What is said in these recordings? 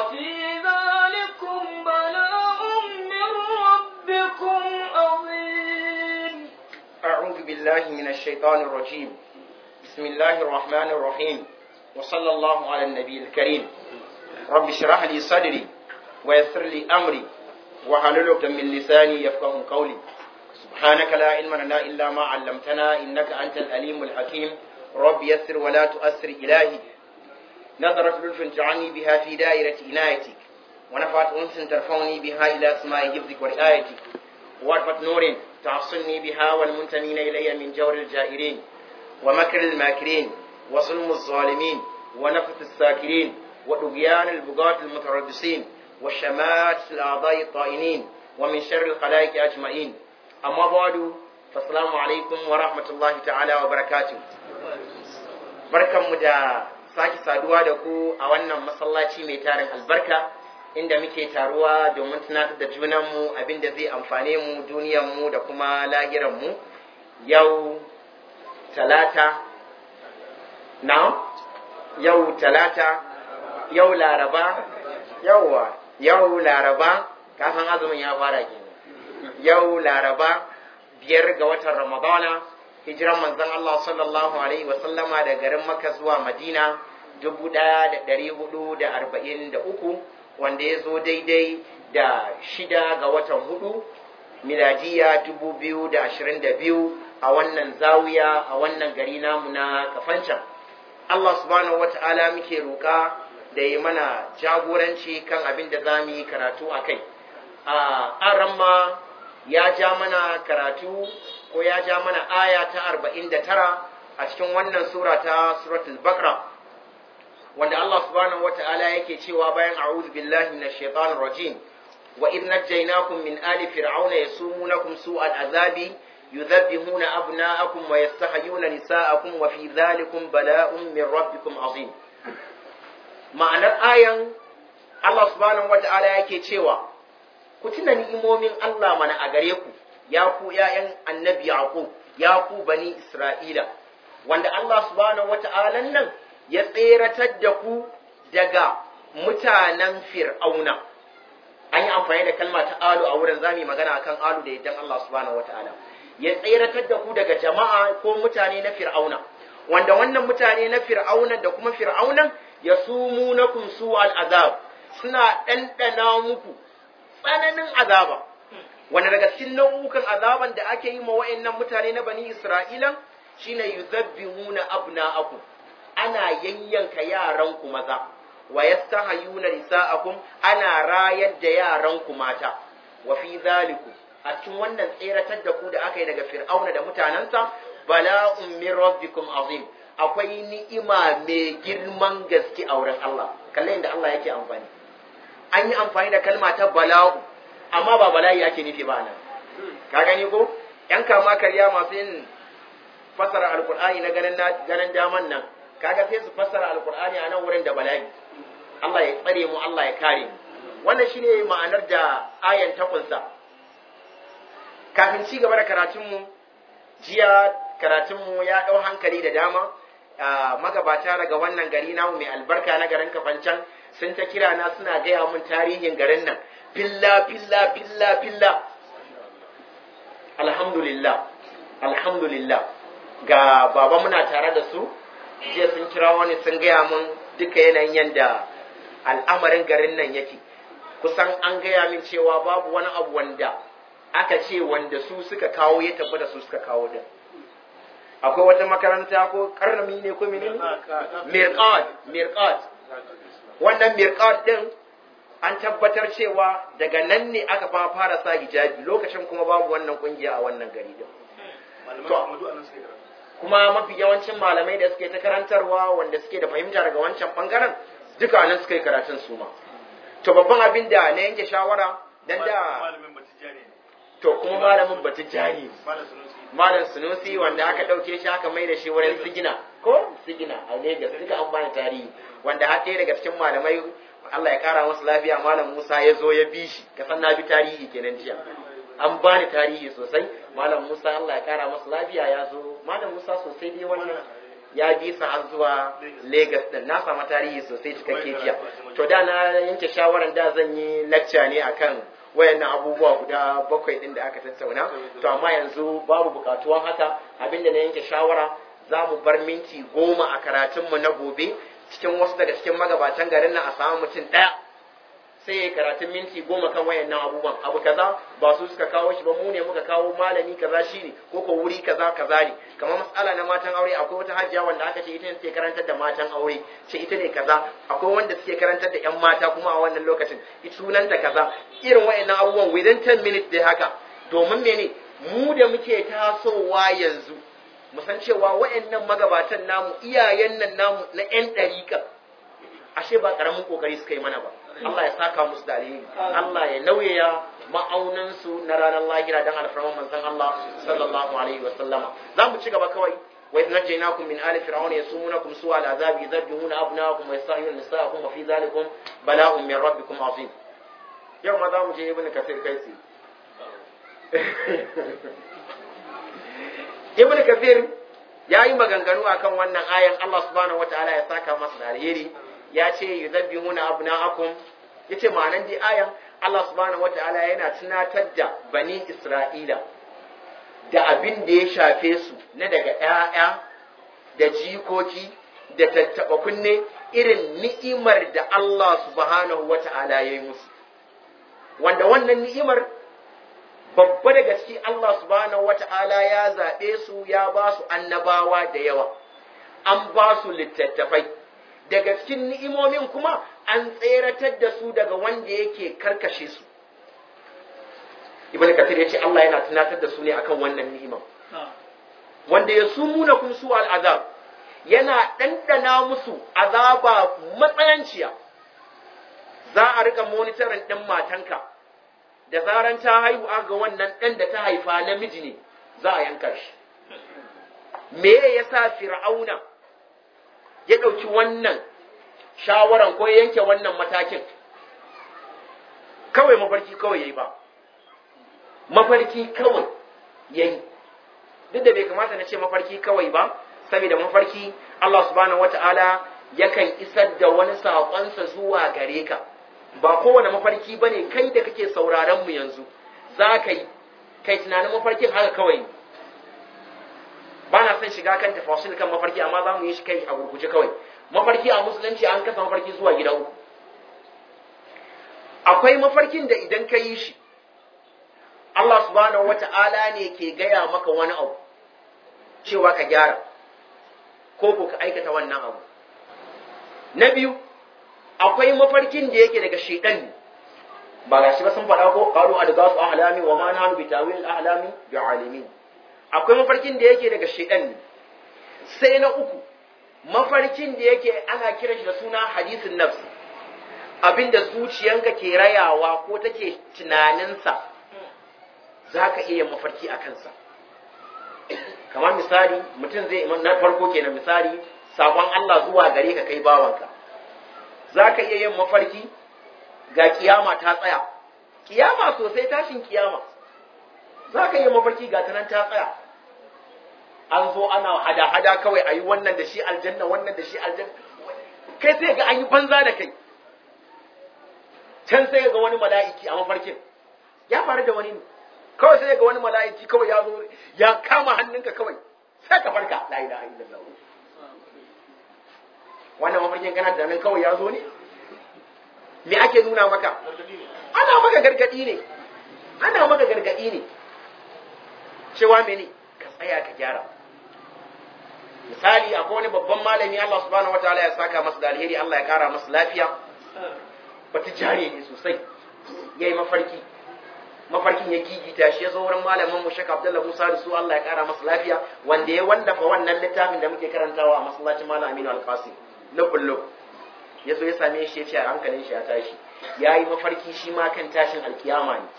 وفي ذلكم بلاء من ربكم عظيم أعوذ بالله من الشيطان الرجيم بسم الله الرحمن الرحيم وصلى الله على النبي الكريم رب اشرح لي صدري ويسر لي أمري وحلل عقدة من لساني يفقه قولي سبحانك لا علم لنا إلا ما علمتنا إنك أنت الأليم الحكيم رب يسر ولا تؤثر إلهي نظرت لطف تعني بها في دائرة عنايتك ونفعت أنس ترفعني بها إلى سماء حفظك ورعايتك وعرفت نور تعصني بها والمنتمين إلي من جور الجائرين ومكر الماكرين وظلم الظالمين ونفث الساكرين وطغيان البغاة المتربصين وشمات الأعضاء الطائنين ومن شر الخلائق أجمعين أما بعد فالسلام عليكم ورحمة الله تعالى وبركاته barkanmu da sake saduwa da ku a wannan masallaci mai tarin albarka inda muke taruwa domin tunatar da junanmu abinda zai amfane mu duniyarmu da kuma lahiranmu yau talata na yau talata yau laraba yauwa yau laraba kafin azumin ya fara kenan yau laraba biyar ga watan ramadana hijiran manzon Allah sallallahu alaihi wasallama da garin Makka zuwa Madina dubu ɗaya da ɗari hudu da arba'in da uku wanda ya zo daidai da shida ga watan hudu miladiya dubu biyu da ashirin da biyu a wannan zawiya a wannan gari namu na kafancan Allah subhanahu wa ta'ala muke roƙa da yi mana jagoranci kan abin da za mu yi karatu a kai a ramma ya ja mana karatu ko ya ja mana aya ta arba'in da tara a cikin wannan sura ta suratul bakra wanda Allah subhanahu wa ta'ala yake cewa bayan a'udhu billahi minash shaitanir rajim wa idh najaynakum min ali fir'auna yasumunakum su'al azabi yudhabbihuna abna'akum wa yastahyuna nisa'akum wa fi dhalikum bala'un min rabbikum azim ma'anar ayan Allah subhanahu wa ta'ala yake cewa ku tuna ni'imomin Allah mana a gare ku ya ku ‘ya'yan annabi Yaqub, ya ku bani Isra'ila, wanda Allah subhanahu wa ta'ala nan ya tseratar da ku daga mutanen Fir'auna. An yi amfani da kalma ta alu a wurin zami magana akan alu da yaddan Allah subhanahu wa ta'ala. Ya tseratar da ku daga jama'a ko mutane na Fir'auna, wanda wannan mutane na Fir'auna da kuma Fir'aunan ya sumu na su al'azab, suna ɗanɗana muku tsananin azaba. wanda daga cikin nau'ukan azaban da ake yi ma wa'annan mutane na bani Isra'ila shine yuzabbihuna abna'akum ana yayyanka yaran ku maza wa yastahayuna nisa'akum ana rayar da yaran ku mata wa fi zaliku a cikin wannan tseratar da ku da aka yi daga fir'auna da mutanensa bala'un min rabbikum azim akwai ni'ima mai girman gaske a wurin Allah kalle inda Allah yake amfani an yi amfani da kalma ta bala'u amma ba bala'i ake nufi ba nan ka gani ko yan kama karya masu yin fassara alkur'ani na ganin ganin daman nan kaga sai su fassara alkur'ani a nan wurin da bala'i Allah ya tsare mu Allah ya kare mu wannan shine ma'anar da ayan ta kunsa kafin ci gaba da karatun mu jiya karatun mu ya dau hankali da dama magabata daga wannan gari namu mai albarka na garin kafancan sun ta kira na suna gaya mun tarihin garin nan filla filla filla filla alhamdulillah alhamdulillah ga baba muna tare da su jiya sun kira wani sun gaya mun duka yanayin yadda al'amarin garin nan yake kusan an gaya min cewa babu wani abu wanda aka ce wanda su suka kawo ya tafi da su suka kawo din akwai wata makaranta ko karnami ne ko menene mirqat mirqat wannan mirqat din an tabbatar cewa daga nan ne aka fa fara sa hijabi lokacin kuma babu wannan kungiya a wannan gari din kuma mafi yawancin malamai da suke ta karantarwa wanda suke da fahimta daga wancan bangaren duka nan suka yi karatun su ma to babban abin da na yanke shawara dan da to kuma malamin batijani malam sunusi wanda aka dauke shi aka mai da shi wurin sigina ko sigina a Lagos duka an bani tarihi wanda har ɗaya daga cikin malamai Allah ya kara masa lafiya malam Musa ya zo ya bi shi ka san na bi tarihi kenan jiya an bani tarihi sosai malam Musa Allah ya kara masa lafiya ya zo malam Musa sosai dai wannan ya bi su har zuwa Lagos din na samu tarihi sosai cikakke jiya to da na yanke shawaran da zan yi lecture ne akan wayannan abubuwa guda bakwai din da aka tattauna to amma yanzu babu bukatuwan haka abinda na yanke shawara za mu bar minti goma a karatunmu na gobe cikin wasu daga cikin magabatan garin nan a samu mutum ɗaya sai ya karatun minti goma kan wayannan abubuwan abu kaza ba su suka kawo shi ba mu ne muka kawo malami kaza shi ne ko ko wuri kaza kaza ne kamar matsala na matan aure akwai wata hajiya wanda aka ce ita ne take karantar da matan aure ce ita ne kaza akwai wanda suke karantar da yan mata kuma a wannan lokacin sunanta kaza irin wayannan abubuwan within 10 minutes dai haka domin mene mu da muke tasowa yanzu mu san cewa wayannan magabatan namu iyayen nan namu na yan ɗariƙa ashe ba ƙaramin ƙoƙari suka yi mana ba Allah ya saka musu da alheri Allah ya nauyaya ma'aunansu na ranar lahira dan alfarman manzon Allah sallallahu alaihi wa sallama za mu ci gaba kawai wa idh najaynakum min ali fir'auna yasumunakum su'a al'azabi yadhbihuna abnaakum wa yastahyuna nisa'akum wa fi dhalikum bala'un min rabbikum azim yau ma za mu je ibn kafir kai tsi ibn kafir ya yi maganganu akan wannan ayan Allah subhanahu wataala ya saka masa da alheri ya ce yuzabbihuna abna'akum yace ma'anan di ayan Allah subhanahu wataala yana tunatar da bani Isra'ila da abin da ya shafe su na daga ƴaƴa da jikoki da tattaɓa kunne irin ni'imar da Allah subhanahu wataala ya yi musu wanda wannan ni'imar babba da gaske Allah subhanahu wata'ala ya zaɓe su ya ba su annabawa da yawa an ba su littattafai daga cikin ni'imomin kuma an tseratar da su daga wanda yake karkashe su ibn kathir ya ce Allah yana tunatar da su ne akan wannan ni'imar wanda ya sumuna kun su al'azab yana ɗanɗana musu azaba matsayanciya za a rika monitorin ɗin matanka da zaran ta haihu ga wannan ɗan da ta haifa namiji ne za a yanka shi me ya sa fir'auna ya ɗauki wannan shawaran ko yanke wannan matakin kawai mafarki kawai ya yi ba mafarki kawai ya yi duk da bai kamata na ce mafarki kawai ba saboda mafarki Allah subhanahu wata'ala yakan isar da wani saƙonsa zuwa gare ka ba kowane mafarki ba ne kai da kake sauraron mu yanzu za ka yi kai tunanin mafarkin haka kawai ba na son shiga kan tafasil kan mafarki amma za mu yi shi kai a gurguje kawai mafarki a musulunci an kasa mafarki zuwa gida uku akwai mafarkin da idan ka yi shi Allah subhanahu wata'ala ne ke gaya maka wani abu cewa ka gyara ko ko ka aikata wannan abu na biyu akwai mafarkin da yake daga shaitan ne ba ga shi ba sun faɗa ko qalu adgasu ahlami wa ma nahnu bi tawil ahlami bi alimin akwai mafarkin da yake daga shaitan ne sai na uku mafarkin da yake ana kiran shi da suna hadisin nafs abinda zuciyanka ke rayawa ko take tunaninsa za ka iya mafarki a kansa kamar misali mutum zai na farko kenan misali sakon Allah zuwa gare ka kai bawanka za ka iya yin mafarki ga kiyama ta tsaya kiyama sosai tashin kiyama za ka iya mafarki ga tanan ta tsaya an zo ana hada-hada kawai a yi wannan da shi aljanna wannan da shi aljanna kai sai ga an yi banza da kai can sai ga wani mala'iki a mafarkin ya faru da wani ne kawai sai ga wani mala'iki kawai ya zo ya kama hannunka kawai sai ka farka la ilaha illallah wannan mafarkin kana da nan kawai ya zo ne me ake nuna maka ana maka gargadi ne ana maka gargadi ne cewa mene ka tsaya ka gyara misali akwai wani babban malami Allah subhanahu wataala ya saka masa da alheri Allah ya kara masa lafiya wata jare ne sosai yayi mafarki mafarkin ya gigita shi ya zo wurin malamin mu Sheikh Abdullah Musa da su Allah ya kara masa lafiya wanda ya wallafa wannan littafin da muke karantawa a masallacin Malam Aminu Al-Qasim na kullum ya zo ya same shi ya ce hankalin shi ya tashi ya yi mafarki shi ma kan tashin alkiyama ne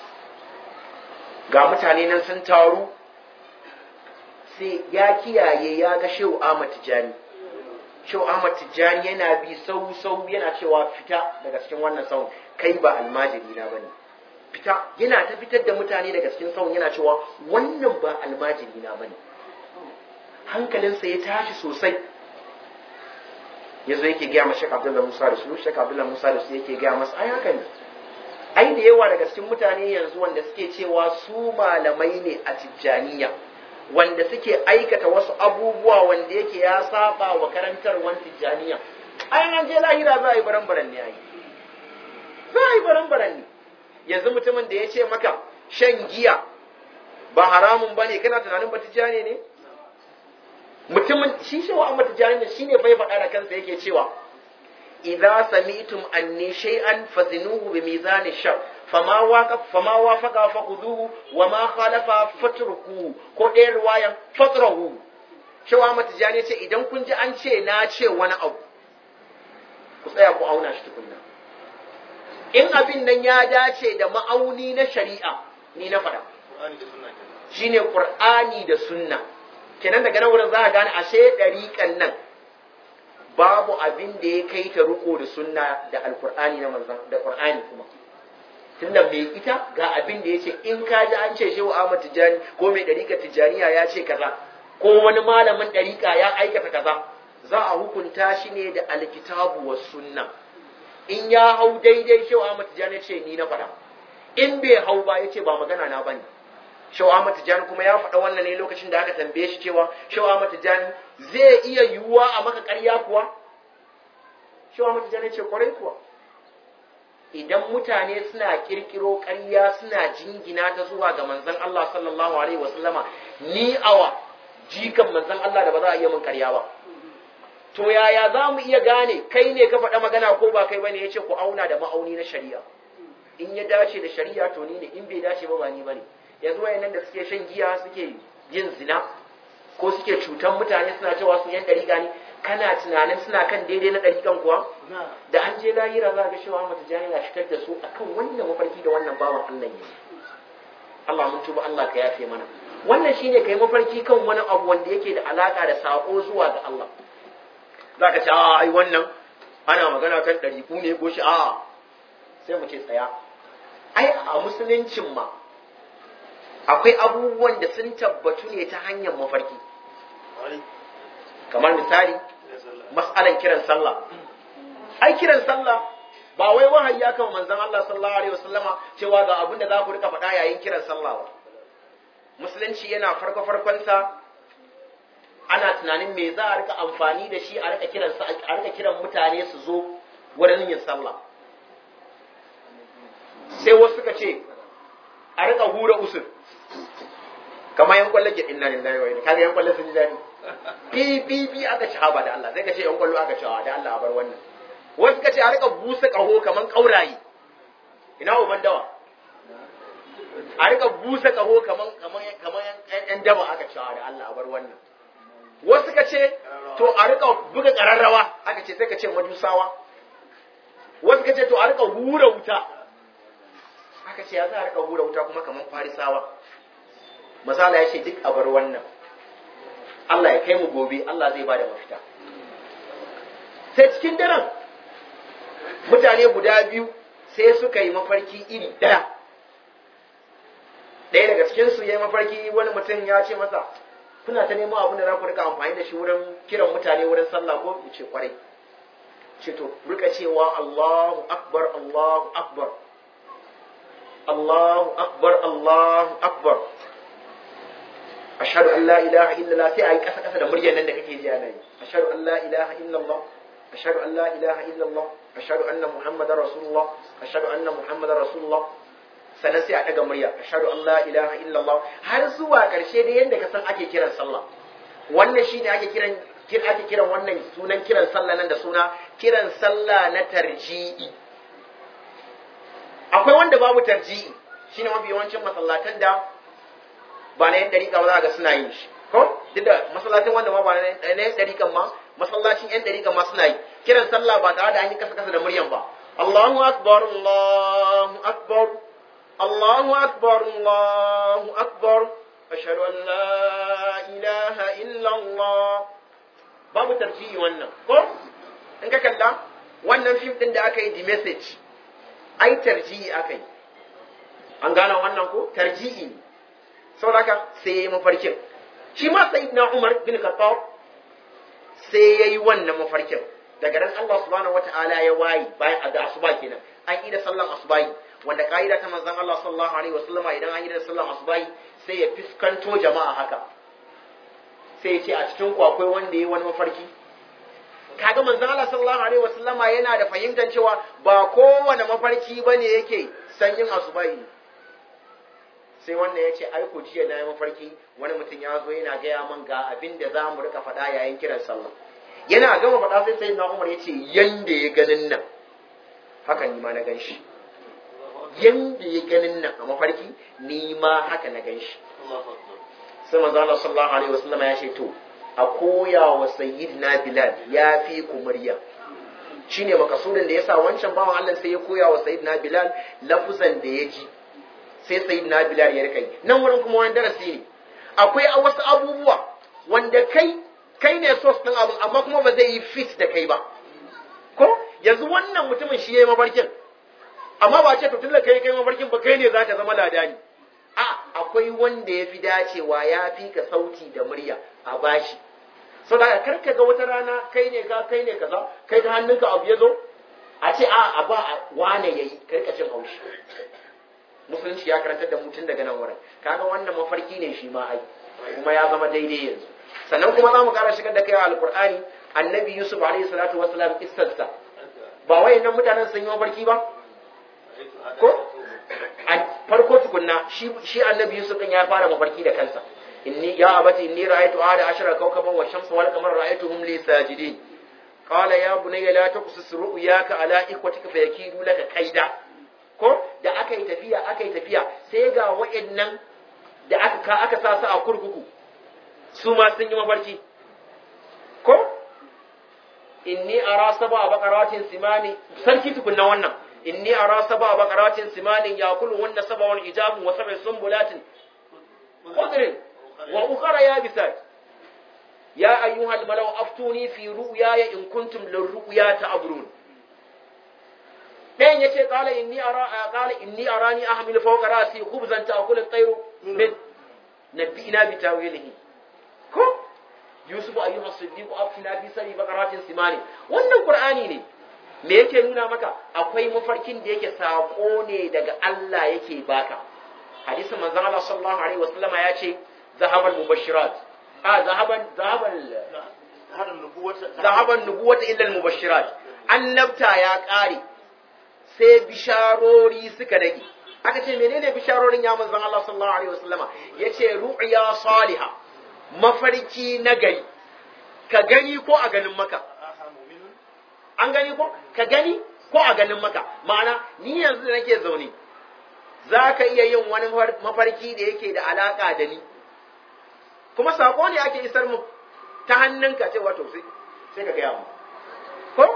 ga mutane nan sun taru sai ya kiyaye ya ga shehu Ahmad Tijani shehu Ahmad Tijani yana bi sau sau yana cewa fita daga cikin wannan sau kai ba almajiri na bane fita yana ta fitar da mutane daga cikin sau yana cewa wannan ba almajiri na bane hankalinsa ya tashi sosai ya zo yake gaya ma Sheikh Abdullah Musa da su Sheikh Abdullah Musa da su yake gaya masa ai haka ne ai da yawa daga cikin mutane yanzu wanda suke cewa su malamai ne a tijjaniya wanda suke aikata wasu abubuwa wanda yake ya saba wa karantarwan tijjaniya ai an je lahira za a yi baran-baran ne ai za a yi baran-baran ne yanzu mutumin da ya ce maka shan giya ba haramun ba ne kana tunanin ba tijjani ne mutumin shi shi wa amma tijjani ne shine bai faɗa da kansa yake cewa idza sami'tum anni shay'an fazinuhu bi mizan shar fama waqaf fama wafaqa faquduhu wa ma khalafa fatrukuhu ko ɗayan riwayan fatrahu cewa mata jani ce idan kun ji an ce na ce wani abu ku tsaya ku auna shi tukunna in abin nan ya dace da ma'auni na shari'a ni na faɗa shine qur'ani da sunna kenan daga nan wurin za a gane ashe ɗariƙan nan babu abin da ya kai ta riko da sunna da alkur'ani na manzan da qur'ani kuma tunda mai ita ga abin da yace in ka ji an ce shehu Ahmad Tijani ko mai dariƙa Tijaniya ya ce kaza ko wani malamin dariƙa ya aikata kaza za a hukunta shi ne da alkitabu was sunna in ya hau daidai shehu Ahmad Tijani ce ni na faɗa in bai hau ba yace ba magana na bane Shehu Ahmad Tijani kuma ya faɗa wannan ne lokacin da aka tambaye shi cewa Shehu Ahmad Tijani zai iya yiwuwa a maka ƙarya kuwa? Shehu Ahmad Tijani ce kwarai kuwa. Idan mutane suna kirkiro ƙarya suna jingina ta zuwa ga manzon Allah sallallahu alaihi wasallama ni awa jikan manzon Allah da ba za a iya min ƙarya ba. To yaya za mu iya gane kai ne ka faɗa magana ko ba kai bane ya ce ku auna da ma'auni na shari'a. In ya dace da shari'a to ni ne in bai dace ba ba ni bane. yanzu wayannan da suke shan giya suke yin zina ko suke cutan mutane suna cewa su yan dariƙa ne kana tunanin suna kan daidai na dariƙan kuwa da an je lahira za ga cewa mata jani na shigar da su akan wannan mafarki da wannan bawan Allah ne Allah mun tuba Allah ka yafe mana wannan shine kai mafarki kan wani abu wanda yake da alaka da sako zuwa ga Allah zaka ce a ai wannan ana magana kan dariku ne ko shi a sai mu ce tsaya ai a musuluncin ma akwai abubuwan da sun tabbatu ne ta hanyar mafarki kamar misali mas'alan kiran sallah ai kiran sallah ba wai wahayi ya kama manzon Allah sallallahu alaihi wasallama cewa ga abin da za ku rika faɗa yayin kiran sallah ba musulunci yana farko farkon sa ana tunanin me za a rika amfani da shi a rika kiran a rika kiran mutane su zo wurin yin sallah sai wasu suka ce a rika hura usul kamar yan kwallo ke inna lillahi wa inna kaga yan kwallo sun ji dadi bi bi bi aka ci haba da Allah sai ka ce yan kwallo aka ci da Allah a bar wannan wasu ka ce a rika busa kaho kaman kaurayi ina uban dawa a rika busa kaho kaman kaman kaman yan daba aka ci da Allah a bar wannan wasu ka ce to a rika buga kararrawa aka ce sai ka ce majusawa wasu ka ce to a rika hura wuta aka ce ya za a rika hura wuta kuma kaman farisawa misala ya ce duk a bar wannan Allah ya kai mu gobe Allah zai bada mafita sai cikin daren mutane guda biyu sai suka yi mafarki iri ɗaya ɗaya daga cikinsu ya yi mafarki wani mutum ya ce masa kuna ta neman abin da za ku rika amfani da shi wurin kiran mutane wurin sallah ko ce kwarai ce to rika cewa Allahu akbar Allahu akbar Allahu akbar Allahu akbar ashhadu an la ilaha illallah sai ayi kasa kasa da muryar nan da kake ji ana yi ashhadu an la ilaha illallah ashhadu an la ilaha illallah ashhadu anna muhammadar rasulullah ashhadu anna muhammadar rasulullah sannan sai a daga murya ashhadu an la ilaha illallah har zuwa karshe da yanda ka san ake kiran sallah wannan shine ake kiran ake kiran wannan sunan kiran sallah nan da suna kiran sallah na tarji'i akwai wanda babu tarji'i shine mafi yawancin masallatan da ba na yan dariƙa ba za ga suna yin shi ko duk da masallacin wanda ma ba na yan dariƙan ma masallacin yan dariƙan ma suna yi kiran sallah ba tare da an yi kasa kasa da muryan ba Allahu akbar Allahu akbar Allahu akbar Allahu akbar ashhadu an la ilaha illa Allah babu tarjihi wannan ko in ka kalla wannan fim din da aka yi the message ai tarjihi aka yi an gane wannan ko tarjihi ne saboda sai ya yi mafarkin shi ma sayyidina Umar bin Khattab sai yayi wannan mafarkin daga ran Allah subhanahu wata'ala ya wayi bayan a da asuba kenan an yi da sallan asubahi wanda ka'ida ta manzon Allah sallallahu alaihi wasallama idan an yi da sallan asubahi sai ya fiskanto jama'a haka sai ya ce a cikin ku akwai wanda yayi wani mafarki kaga manzon Allah sallallahu alaihi wasallama yana da fahimtar cewa ba kowane mafarki bane yake sanyin asubahi sai wannan ya ce ai ku jiya na yi mafarki wani mutum ya zo yana gaya man ga abin da za mu rika faɗa yayin kiran sallah yana gama faɗa sai sai na umar ya ce yanda ya ganin nan haka ni ma na gan shi yanda ya ganin nan a mafarki ni ma haka na gan shi sai manzo Allah sallallahu alaihi wasallam ya ce to a koya wa sayyidina bilal ya fi ku murya shine makasudin da yasa wancan bawan Allah sai ya koya wa sayyidina bilal lafuzan da ya ji sai sayyidina bilal ya rika yi nan wurin kuma wani darasi ne akwai wasu abubuwa wanda kai kai ne sos ɗin abin amma kuma ba zai yi fit da kai ba ko yanzu wannan mutumin shi ya yi mafarkin amma ba ce to tun da kai kai mafarkin ba kai ne za ka zama ladani a akwai wanda ya fi dacewa ya fi ka sauti da murya a bashi so da kar ka ga wata rana kai ne ka kai ne kaza kai ta hannunka abu ya zo a ce a a ba wane yayi kai ka cin haushi musulunci ya karantar da mutum daga nan wurin kaga wannan mafarki ne shi ma ai kuma ya zama daidai yanzu sannan kuma za mu kara shigar da kai a alkur'ani annabi yusuf alaihi salatu wasalam kissarsa ba wayannan mutanen sun yi mafarki ba ko a farko tukunna shi shi annabi yusuf din ya fara mafarki da kansa inni ya abati inni ra'aytu ahada ashara kawkaban wa shamsa wal qamara ra'aytuhum li sajidin qala ya bunayya la taqsus ru'yaka ala ikwatika fayakidu laka kaida ko da aka yi tafiya aka yi tafiya sai ga wayannan da aka ka aka sa su a kurkuku su ma sun yi mafarki ko inni ara saba baqaratin simani sarki tukunna wannan inni ara saba baqaratin simani yakulu wanna saba wal ijabu wa sab'i sumbulatin khudrin wa ukhra yabisat ya ayyuhal malau aftuni fi ru'yaya in kuntum lirru'ya ta'burun ɗayan yace qala inni ara qala inni arani ahmilu fawqa ra'si khubzan ta'kulu at-tayru min nabbi'ina bi tawilihi ko yusufu ayyuha siddiqu afina fi sari baqaratin simani wannan qur'ani ne me yake nuna maka akwai mafarkin da yake sako ne daga Allah yake baka hadisin manzon Allah sallallahu alaihi wasallam ya ce zahabal mubashirat a zahaban zahabal zahaban nubuwata illa al mubashirat annabta ya kare sai bisharori suka rage aka ce menene bisharorin ya manzon Allah sallallahu alaihi wasallama yace ru'ya salihah mafarki na gari ka gani ko a ganin maka an gani ko ka gani ko a ganin maka ma'ana ni yanzu da nake zaune za ka iya yin wani mafarki da yake da alaka da ni kuma sako ne ake isar mu ta hannunka ce wato sai sai ka gaya mu ko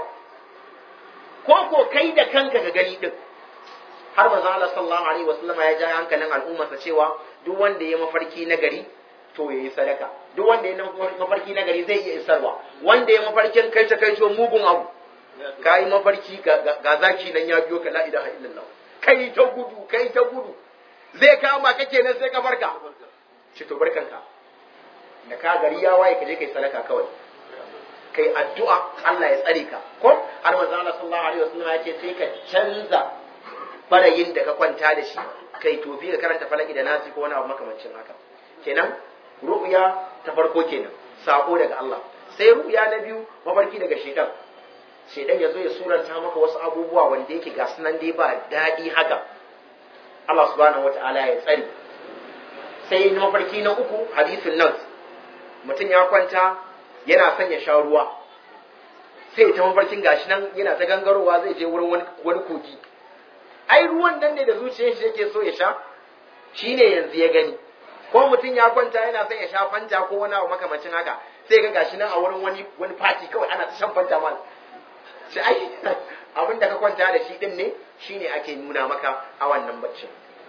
ko ko kai da kanka ka gani din har manzo Allah sallallahu alaihi wasallam ya ja hankalin al'ummarsa cewa duk wanda ya mafarki na gari to yayi sadaka duk wanda ya mafarki na gari zai iya isarwa wanda ya mafarkin kai ta kai mugun abu kai mafarki ga zaki nan ya biyo ka la ilaha illallah kai ta gudu kai ta gudu zai kama ka kenan sai ka barka ci to barkanka da ka gari ya waye ka je kai sadaka kawai kai addu'a Allah ya tsare ka ko har manzo Allah sallallahu alaihi wasallam ya ce sai ka canza barayin da ka kwanta da shi kai tofi ka karanta falaki da nasi ko wani abu makamancin haka kenan ru'ya ta farko kenan sako daga Allah sai ru'ya na biyu mafarki daga shedan shedan ya zo ya suranta maka wasu abubuwa wanda yake ga sunan dai ba daɗi haka Allah subhanahu wata'ala ya tsare sai mafarki na uku hadisin nan mutum ya kwanta yana son ya sha ruwa sai ta mafarkin gashi nan yana ta gangarowa zai je wurin wani kogi ai ruwan nan ne da zuciyar shi yake so ya sha shine yanzu ya gani ko mutum ya kwanta yana son ya sha fanta ko wani abu makamancin haka sai ga gashi nan a wurin wani wani party kawai ana ta shan fanta mal shi ai abin da ka kwanta da shi din ne shine ake nuna maka a wannan baccin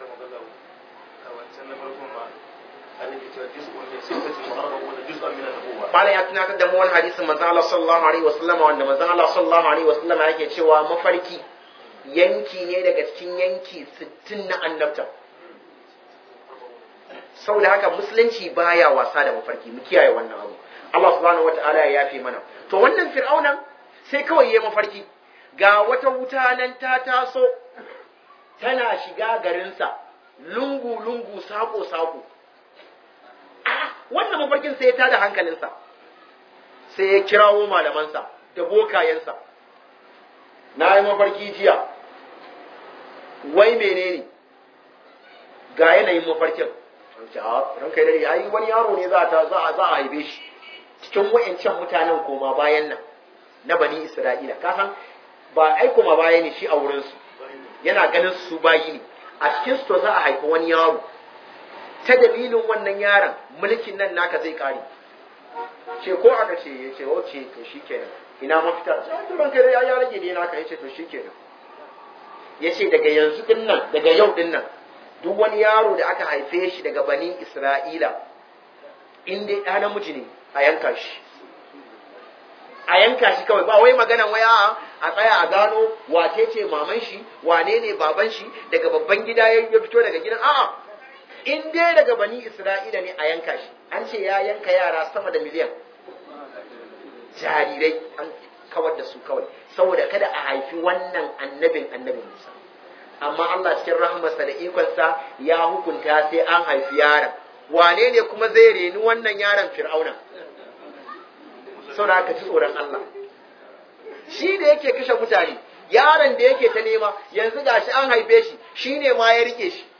Malam ya tunatar da mu wani hadisin manzon Allah sallallahu alaihi wasallam wanda manzon Allah sallallahu alaihi wasallam yake cewa mafarki yanki ne daga cikin yanki 60 na annabta saboda haka musulunci baya wasa da mafarki mu kiyaye wannan abu Allah subhanahu wataala ya yafe mana to wannan fir'aunan sai kawai yayi mafarki ga wata wuta nan ta taso tana shiga garinsa lungu lungu sako sako wannan mafarkin sai ya tada hankalinsa sai ya kirawo malamansa da bokayensa na yi mafarki jiya wai menene ga yanayin mafarkin ranka yi dare ai wani yaro ne za a za a haife shi cikin wayancan mutanen koma bayan nan na bani isra'ila ka san ba ai koma baya ne shi a wurinsu yana ganin su bayi ne a cikin su to za a haifi wani yaro ta dalilin wannan yaron mulkin nan naka zai kare ce ko aka ce ya ce wace to shi kenan ina mafita sai an ranka dare ya rage ne naka ya ce to shi kenan ya ce daga yanzu din nan daga yau din nan duk wani yaro da aka haife shi daga bani Isra'ila in dai ɗa namiji ne a yanka shi a yanka shi kawai ba wai maganan waya a tsaya a gano wace ce maman shi wane ne baban shi daga babban gida ya fito daga gidan a'a in dai daga bani Isra'ila ne a yanka shi an ce ya yanka yara sama da miliyan jarirai an kawar da su kawai saboda kada a haifi wannan annabin annabin Musa amma Allah cikin rahmarsa da ikonsa ya hukunta sai an haifi yaron wane ne kuma zai reni wannan yaron fir'auna saboda haka ci tsoron Allah shi da yake kashe mutane yaron da yake ta nema yanzu gashi an haife shi shine ma ya rike shi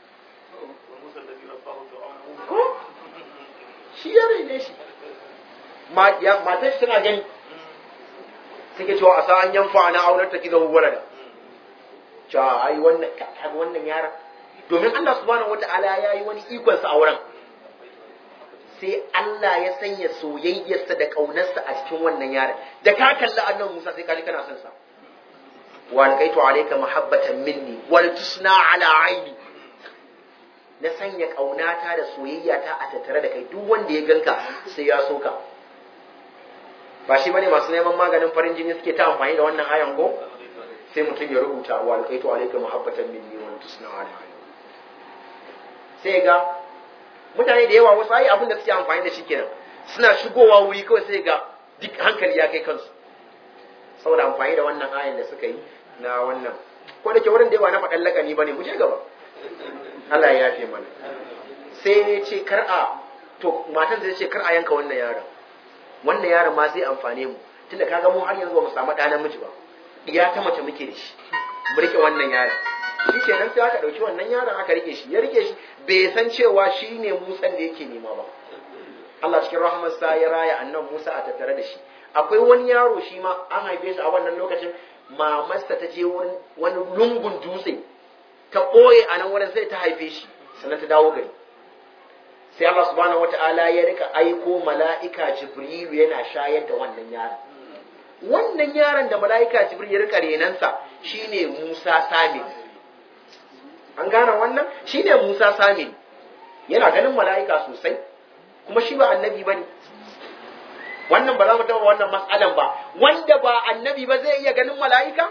ko shi ya rene shi matar shi tana gani take cewa a sa an yanfa ana aunar ta kiza walada cewa ai wannan kaga wannan yara domin Allah subhanahu wata'ala ya yi wani ikon sa a wurin sai Allah ya sanya soyayyarsa da kaunarsa a cikin wannan yaron da ka kalli annabi Musa sai ka ji kana son sa wa alqaitu alayka mahabbatan minni wal tusna ala aini na sanya kaunata da soyayyata a tattare da kai duk wanda ya ganka sai ya soka ba shi bane masu neman maganin farin jini suke ta amfani da wannan ayan ko sai mutum ya rubuta wa alqaitu alayka mahabbatan minni wa tusna ala aini sai ga mutane da yawa wasu ai abin da suke amfani da shi kenan suna shigowa wuri kawai sai ga duk hankali ya kai kansu saboda amfani da wannan ayan da suka yi na wannan ko da ke wurin da yawa na faɗan lakani bane mu je gaba Allah ya yafe mana sai ne ce kar a to matan ta ce kar a yanka wannan yaron wannan yaron ma zai amfane mu tunda kaga mu har yanzu ba mu samu ɗa namiji ba iya ta mace muke da shi mu rike wannan yaron shi ke nan sai aka ɗauki wannan yaron aka rike shi ya rike shi bai san cewa shi ne musan da yake nema ba Allah cikin rahmarsa ya raya annan Musa a tattare da shi akwai wani yaro shi ma an haife shi a wannan lokacin mamarsa ta je wani lungun dutse ta ɓoye a nan wurin sai ta haife shi sannan ta dawo gari sai Allah subhanahu wata'ala ya rika aiko mala'ika Jibrilu yana shayar da wannan yaron wannan yaron da mala'ika Jibril ya rika renansa shine Musa Samin an gane wannan shine Musa Samin yana ganin mala'ika sosai kuma shi ba annabi bane wannan ba za mu taɓa wannan matsalan ba wanda ba annabi ba zai iya ganin mala'ika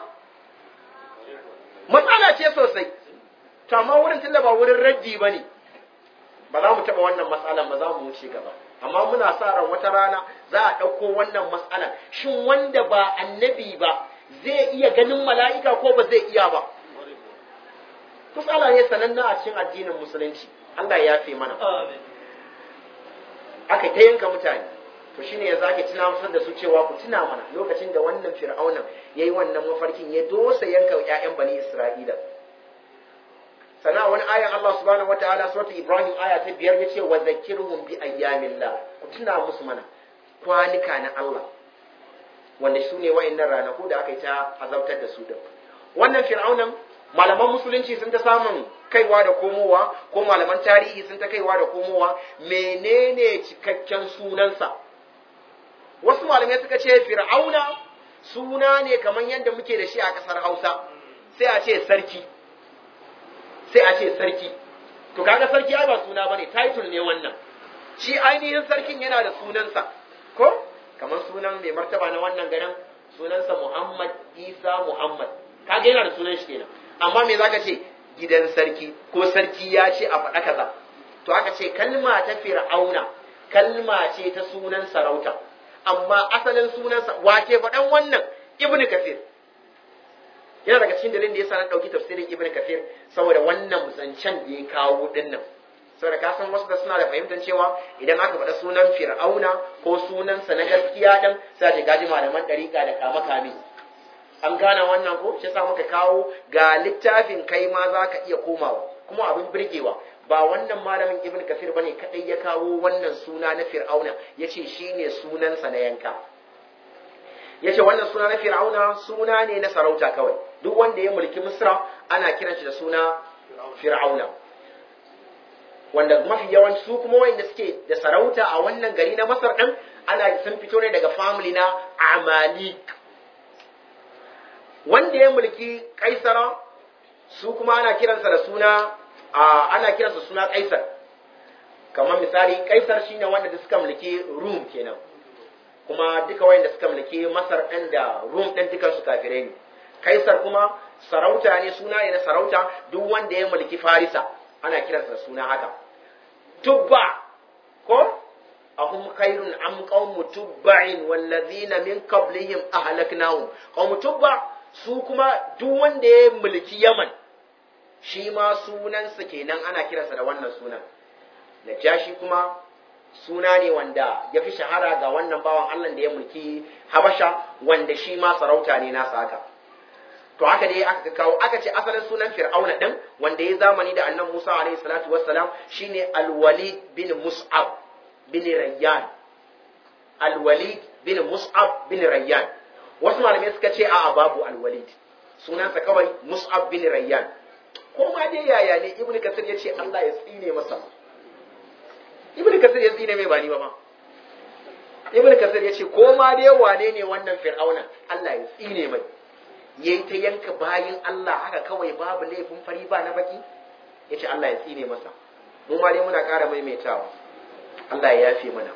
matsala ce sosai to amma wurin tunda ba wurin raddi ba ne ba za mu taɓa wannan matsalan ba za mu wuce gaba amma muna sa ran wata rana za a ɗauko wannan matsalan shin wanda ba annabi ba zai iya ganin mala'ika ko ba zai iya ba matsala ne sananna a cikin addinin musulunci Allah ya yafe mana aka ta yanka mutane to shine ya zaki tuna musu da su cewa ku tuna mana lokacin da wannan fir'aunan yayi wannan mafarkin ya dosa yanka ƴaƴan bani Isra'ila sana wani ayan Allah subhanahu wataala suratul Ibrahim aya ta biyar yace wa zakkirhum bi ayyamillah ku tuna musu mana kwanuka na Allah wanda su ne wa'annan ranaku da aka yi ta azabtar da su da wannan fir'aunan malaman musulunci sun ta samun kaiwa da komowa ko malaman tarihi sun ta kaiwa da komowa menene cikakken sunansa wasu malamai suka ce fir'auna suna ne kamar yadda muke da shi a ƙasar hausa sai a ce sarki sai a ce sarki to kaga sarki ai ba suna bane title ne wannan shi ainihin sarkin yana da sunansa ko kamar sunan mai martaba na wannan garin sunansa Muhammad Isa Muhammad kaga yana da sunan shi kenan amma me zaka ce gidan sarki ko sarki ya ce a faɗa kaza to aka ce kalma ta fir'auna kalma ce ta sunan sarauta amma asalin sunansa wake faɗan wannan ibnu kafir yana daga cikin dalilin da yasa na ɗauki tafsirin ibnu kafir saboda wannan zancen da ya kawo dinnan saboda ka san wasu da suna da fahimtar cewa idan aka faɗa sunan fir'auna ko sunansa na gaskiya ɗin sai ce gaji malaman ɗariƙa da kama kame an gane wannan ko shi yasa muka kawo ga littafin kai ma za ka iya komawa kuma abin birgewa ba wannan malamin ibn kafir bane kadai ya kawo wannan suna na fir'auna yace shine sunansa na yanka yace wannan suna na fir'auna suna ne na sarauta kawai duk wanda ya mulki misra ana kiran shi da suna fir'auna wanda mafi yawanci su kuma wanda suke da sarauta a wannan gari na masar din ana sun fito ne daga family na amalik wanda ya mulki kaisara su kuma ana kiransa da suna ana kiransa suna kaisar kamar misali kaisar shine wanda da suka mulki rum kenan kuma duka wayanda suka mulki masar ɗin da rum ɗin dukan su kafirai ne kaisar kuma sarauta ne suna ne na sarauta duk wanda ya mulki farisa ana kiransa da suna haka tubba ko ahum khairun am qaumu tubba'in wallazina min qablihim ahlaknahum qaumu tubba su kuma duk wanda ya mulki yaman shi ma sunansa kenan ana kiransa da wannan sunan najashi kuma suna ne wanda ya fi shahara ga wannan bawan Allah da ya mulki habasha wanda shi ma sarauta ne nasa haka to haka dai aka kawo aka ce asalin sunan fir'auna din wanda ya zamani da annan Musa alaihi salatu wassalam shine al-Walid bin Mus'ab bin Rayyan al-Walid bin Mus'ab bin Rayyan wasu malamai suka ce a'a babu al-Walid sunansa kawai Mus'ab bin Rayyan ko ma dai yaya ne Ibn Kasir ya ce Allah ya tsine masa Ibn Kasir ya tsine mai ba ni ba ma Ibn Kasir ya ce ko ma dai wane ne wannan fir'auna Allah ya tsine mai yayi ta yanka bayin Allah haka kawai babu laifin fari ba na baki yace Allah ya tsine masa mu ma dai muna ƙara maimaitawa Allah ya yafe mana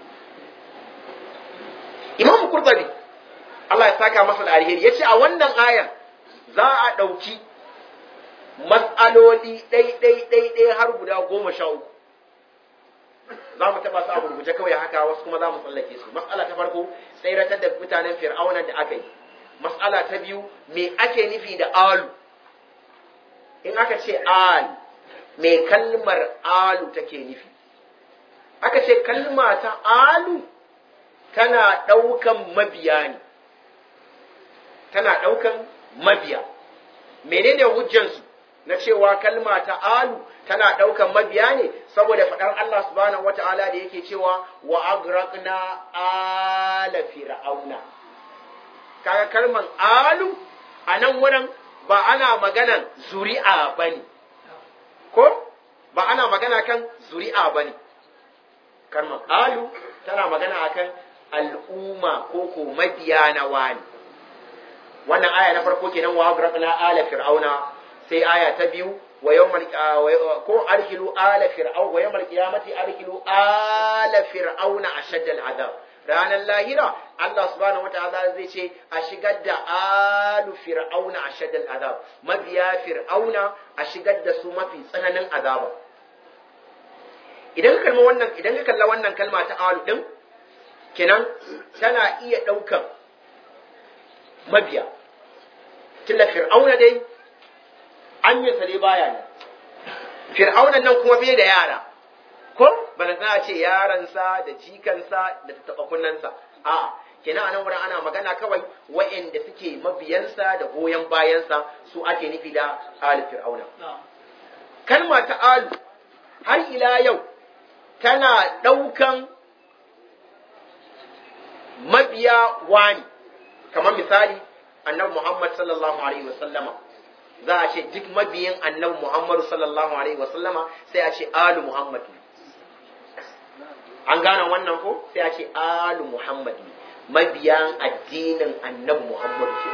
Imam Qurtubi Allah ya saka masa da alheri yace a wannan ayar za a ɗauki mas'aloli ɗai ɗai ɗai ɗai har guda goma sha uku za mu taɓa su a gurguje kawai haka wasu kuma za mu tsallake su mas'ala ta farko tsayratar da mutanen fir'auna da aka yi mas'ala ta biyu me ake nufi da alu in aka ce al me kalmar alu take nufi aka ce kalma ta alu tana ɗaukan mabiya ne tana ɗaukan mabiya menene hujjansu na cewa kalma ta alu tana ɗaukan mabiya ne saboda faɗar Allah subhanahu wata'ala da yake cewa wa agraqna ala fir'auna kaga kalman alu a nan wurin ba ana maganan zuri'a bane ko ba ana magana kan zuri'a bane kalman alu tana magana akan al'umma ko ko mabiya na wani wannan aya na farko kenan wa agraqna ala fir'auna sai aya ta biyu wa yawmal ko arhilu ala fir'aun wa yawmal qiyamati arhilu ala fir'auna ashadda al'adab ranar lahira Allah subhanahu wataala zai ce a shigar da alu fir'auna ashadda al'adab mabiya fir'auna a shigar da su mafi tsananin azaba idan ka kalma wannan idan ka kalla wannan kalma ta alu din kenan tana iya ɗaukan mabiya tilla fir'auna dai an yi sare baya ne fir'aunan nan kuma bai da yara ko bana na ce yaransa da jikansa da taɓa kunnansa a kenan a nan wurin ana magana kawai wa'anda suke mabiyansa da goyon bayansa su ake nufi da ali fir'auna kalma ta alu har ila yau tana ɗaukan mabiya wani kamar misali annabi Muhammad sallallahu alaihi wasallama za a ce duk mabiyin annabi Muhammad sallallahu alaihi wasallama sai a ce alu Muhammad an gane wannan ko sai a ce alu Muhammad mabiyan addinin annabi Muhammad ke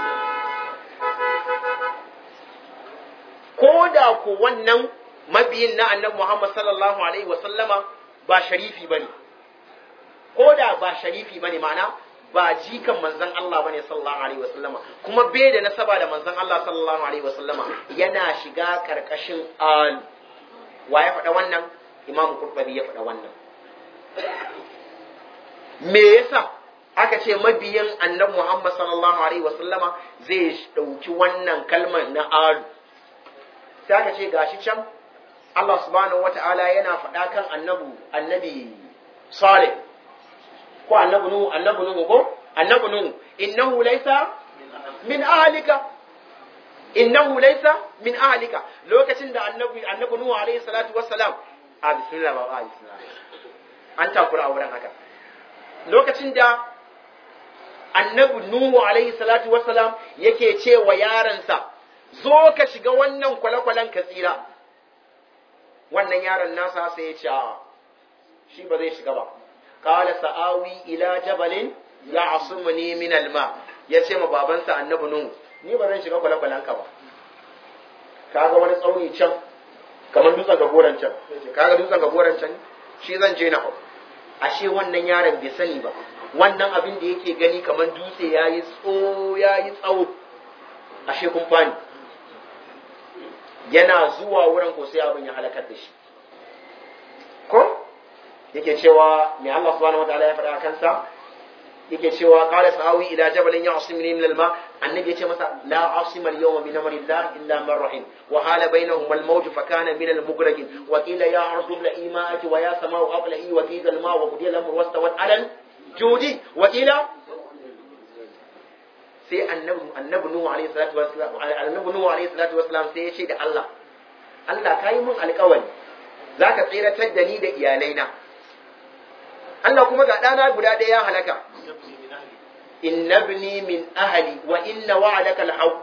ko da ko wannan mabiyin na annabi Muhammad sallallahu alaihi wasallama ba sharifi bane ko da ba sharifi bane ma'ana ba jikan manzon Allah bane sallallahu alaihi wasallama kuma bai da nasaba da manzon Allah sallallahu alaihi wasallama yana shiga karkashin al wa ya faɗa wannan imam qurtubi ya faɗa wannan me yasa aka ce mabiyin annabi Muhammad sallallahu alaihi wasallama zai ɗauki wannan kalmar na alu sai aka ce gashi can Allah subhanahu wata'ala yana faɗa kan annabi annabi Salih ko annabi Nuhu annabi Nuhu ko annabi Nuhu innahu laysa min ahlika innahu laysa min ahlika lokacin da annabi annabi Nuhu alaihi salatu wassalam a bismillah ba a bismillah an takura a wurin haka lokacin da annabi Nuhu alaihi salatu wassalam yake ce wa yaransa zo ka shiga wannan kwale-kwalen ka tsira wannan yaron nasa sai ya ce a shi ba zai shiga ba qala sa'awi ila jabalin ya'sumuni min alma ya ce ma babansa annabi Nuhu ni ba zan shiga kwale-kwalen ka ba kaga wani tsauni can kamar dutsen gagoran can kaga dutsen gagoran can shi zan je na hau ashe wannan yaron bai sani ba wannan abin da yake gani kamar dutse ya yi tso ya yi tsawo ashe kun fani yana zuwa wurin ko sai abin ya halakar da shi ko yake cewa mai Allah subhanahu wa ta'ala ya faɗa kansa yake cewa qala sa'awi ila jabalin ya'simuni min al-ma annabi yace masa la asima al-yawma min amri Allah illa man rahim wa hala bainahum al-mawj fa kana min al-mughraqin wa qila ya ardu la ima'ati wa ya samau aqla'i wa qila al-ma wa qudiya al-amru wastawat 'ala judi wa qila sai annabi annabi nuhu alayhi salatu wassalam annabi nuhu alayhi salatu wassalam sai ya ce da Allah Allah kai mun alƙawari zaka tsiratar da ni da iyalaina Allah kuma ga ɗana guda ɗaya ya halaka inna ibni min ahli wa inna wa'adaka al-haqq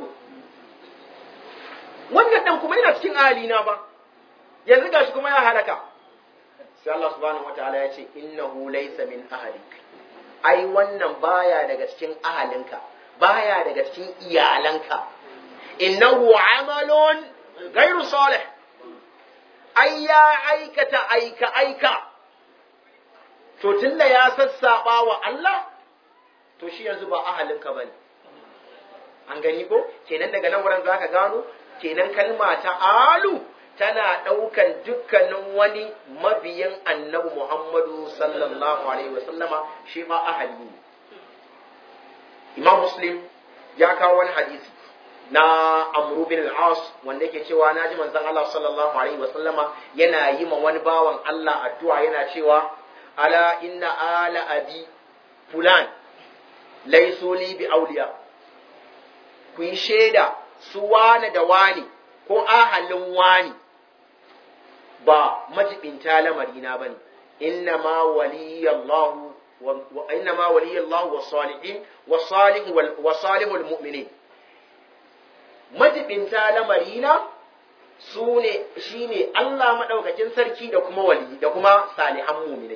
wannan dan kuma yana cikin ahli na ba yanzu gashi kuma ya halaka sai Allah subhanahu wataala ya ce innahu laysa min ahlik ai wannan baya daga cikin ahalinka baya daga cikin iyalanka innahu amalun ghairu salih ai ya aikata aika aika to tunda ya sassaba wa Allah to shi yanzu ba ahalinka ba ne an gani ko kenan daga nan wurin zaka gano kenan kalma ta alu tana ɗaukan dukkanin wani mabiyin annabi Muhammadu sallallahu alaihi wasallama shi ma ahali ne Imam Muslim ya kawo wani hadisi na Amru bin al-As wanda yake cewa na ji manzon Allah sallallahu alaihi wasallama yana yi ma wani bawan Allah addu'a yana cewa ala inna ala abi fulan laisu li bi auliya ku yi shaida su wane da wani ko ahalin wani ba majibinta lamarina bane inna ma waliyallahu wa inna ma waliyallahu wa salihin wa salihu wa salihul mu'minin majibinta lamarina su ne shine Allah madaukakin sarki da kuma wali da kuma salihan mu'minai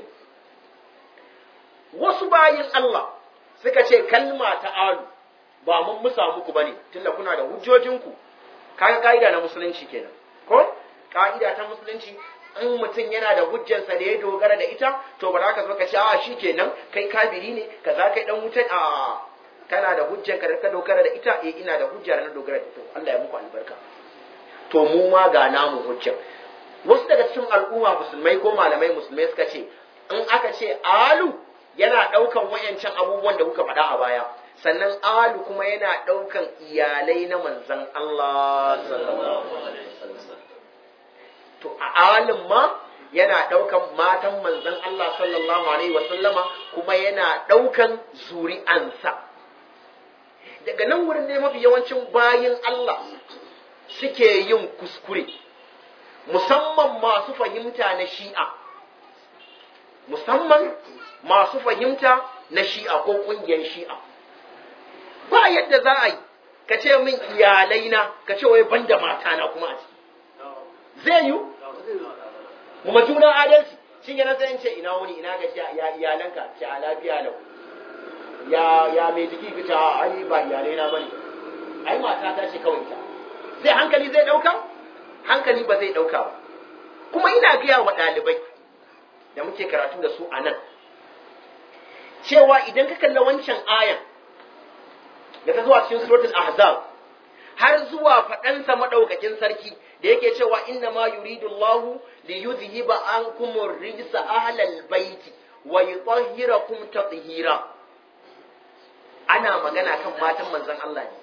wasu bayin Allah suka ce kalma ta alu ba mun musa muku bane tunda kuna da hujjojinku kaga ka'ida na musulunci kenan ko ka'ida ta musulunci in mutum yana da hujjansa da ya dogara da ita to ba za ka zo ka ce a shi kenan kai kafiri ne ka za kai dan wutan a kana da hujjanka da ka dogara da ita eh ina da hujja da na dogara da ita Allah ya muku albarka to mu ma ga namu hujjan wasu daga cikin al'umma musulmai ko malamai musulmai suka ce in aka ce alu yana ɗaukan wayancan abubuwan da kuka faɗa a baya sannan alu kuma yana ɗaukan iyalai na manzan Allah sallallahu alaihi wasallam to a alin ma yana ɗaukan matan manzan Allah sallallahu alaihi wasallama kuma yana ɗaukan zuri'ansa daga nan wurin ne mafi yawancin bayin Allah suke yin kuskure musamman masu fahimta na shi'a musamman masu fahimta na shi'a ko ƙungiyar shi'a ba yadda za a yi ka ce min iyalaina ka ce wai banda mata na kuma a ciki zai yi mu juna adalci shi yana sai in ce ina wuni ina ga ya iyalanka ce a lafiya lau ya ya mai jiki ka ce ai ba iyalaina bane ai mata ta ce kawai ta zai hankali zai dauka hankali ba zai dauka ba kuma ina gaya wa ɗalibai da muke karatu da su a nan cewa idan ka kalla wancan ayan da ta zuwa cikin suratul ahzab har zuwa faɗansa madaukakin sarki da yake cewa inna ma yuridu Allah li yuzhiba ankum ar-rijsa ahlal baiti wa yutahhirakum tatheera ana magana kan matan manzon Allah ne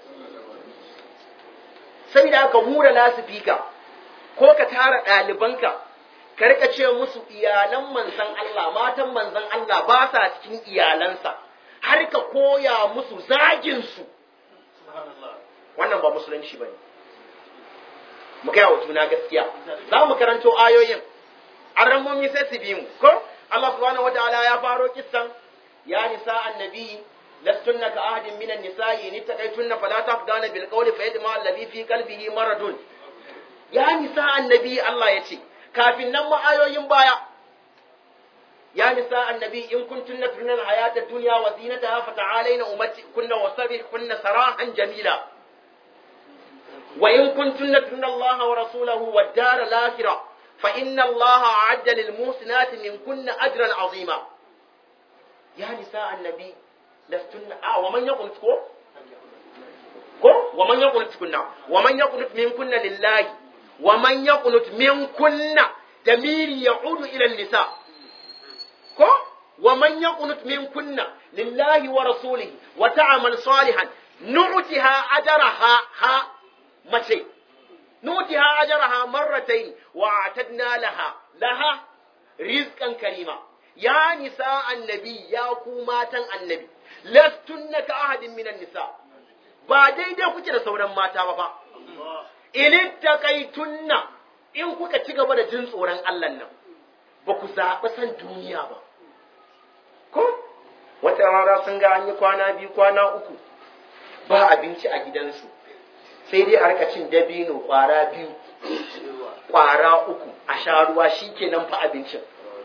saboda haka hura lasifika ko ka tara ɗalibanka ka rika ce musu iyalan manzon Allah matan manzon Allah ba sa cikin iyalansa har ka koya musu zagin su wannan ba musulunci bane mu gaya wa juna gaskiya za mu karanto ayoyin an ramomi sai su bi mu ko Allah subhanahu wataala ya faro kissan ya nisa annabi lastunna ka ahadin minan nisa'i in taqaytunna fala taqdana bil qawli fa yadma alladhi fi qalbihi maradun ya nisa annabi Allah ya ce kafin nan ma ayoyin baya ya nisa annabi in kuntunna tunan hayata dunya wa zinataha fata'alaina ummati kunna wasabih kunna sarahan jamila وإن كنتن ترن الله ورسوله والدار الآخرة فإن الله أعد للمحسنات منكن أجرا عظيما يا نساء النبي لستن آه ومن يقنت كو كو ومن يقنت كنا ومن يقنت منكن لله ومن يقنت منكن ضمير يعود إلى النساء كو ومن يقنت منكن لله ورسوله وتعمل صالحا نعتها أجرها ها mace nutiha ajraha marratayn wa atadna laha laha rizqan karima ya nisa annabi ya ku matan annabi lastunna ka ahadin minan nisa ba daidai kuke da sauran mata ba fa in taqaitunna in kuka ci gaba da jin tsoron Allah nan ba ku zaɓi san duniya ba ko wata rana sun ga an yi kwana biyu kwana uku ba abinci a gidansu sai dai a rika cin dabino kwara biyu kwara uku a sha ruwa shi kenan fa abincin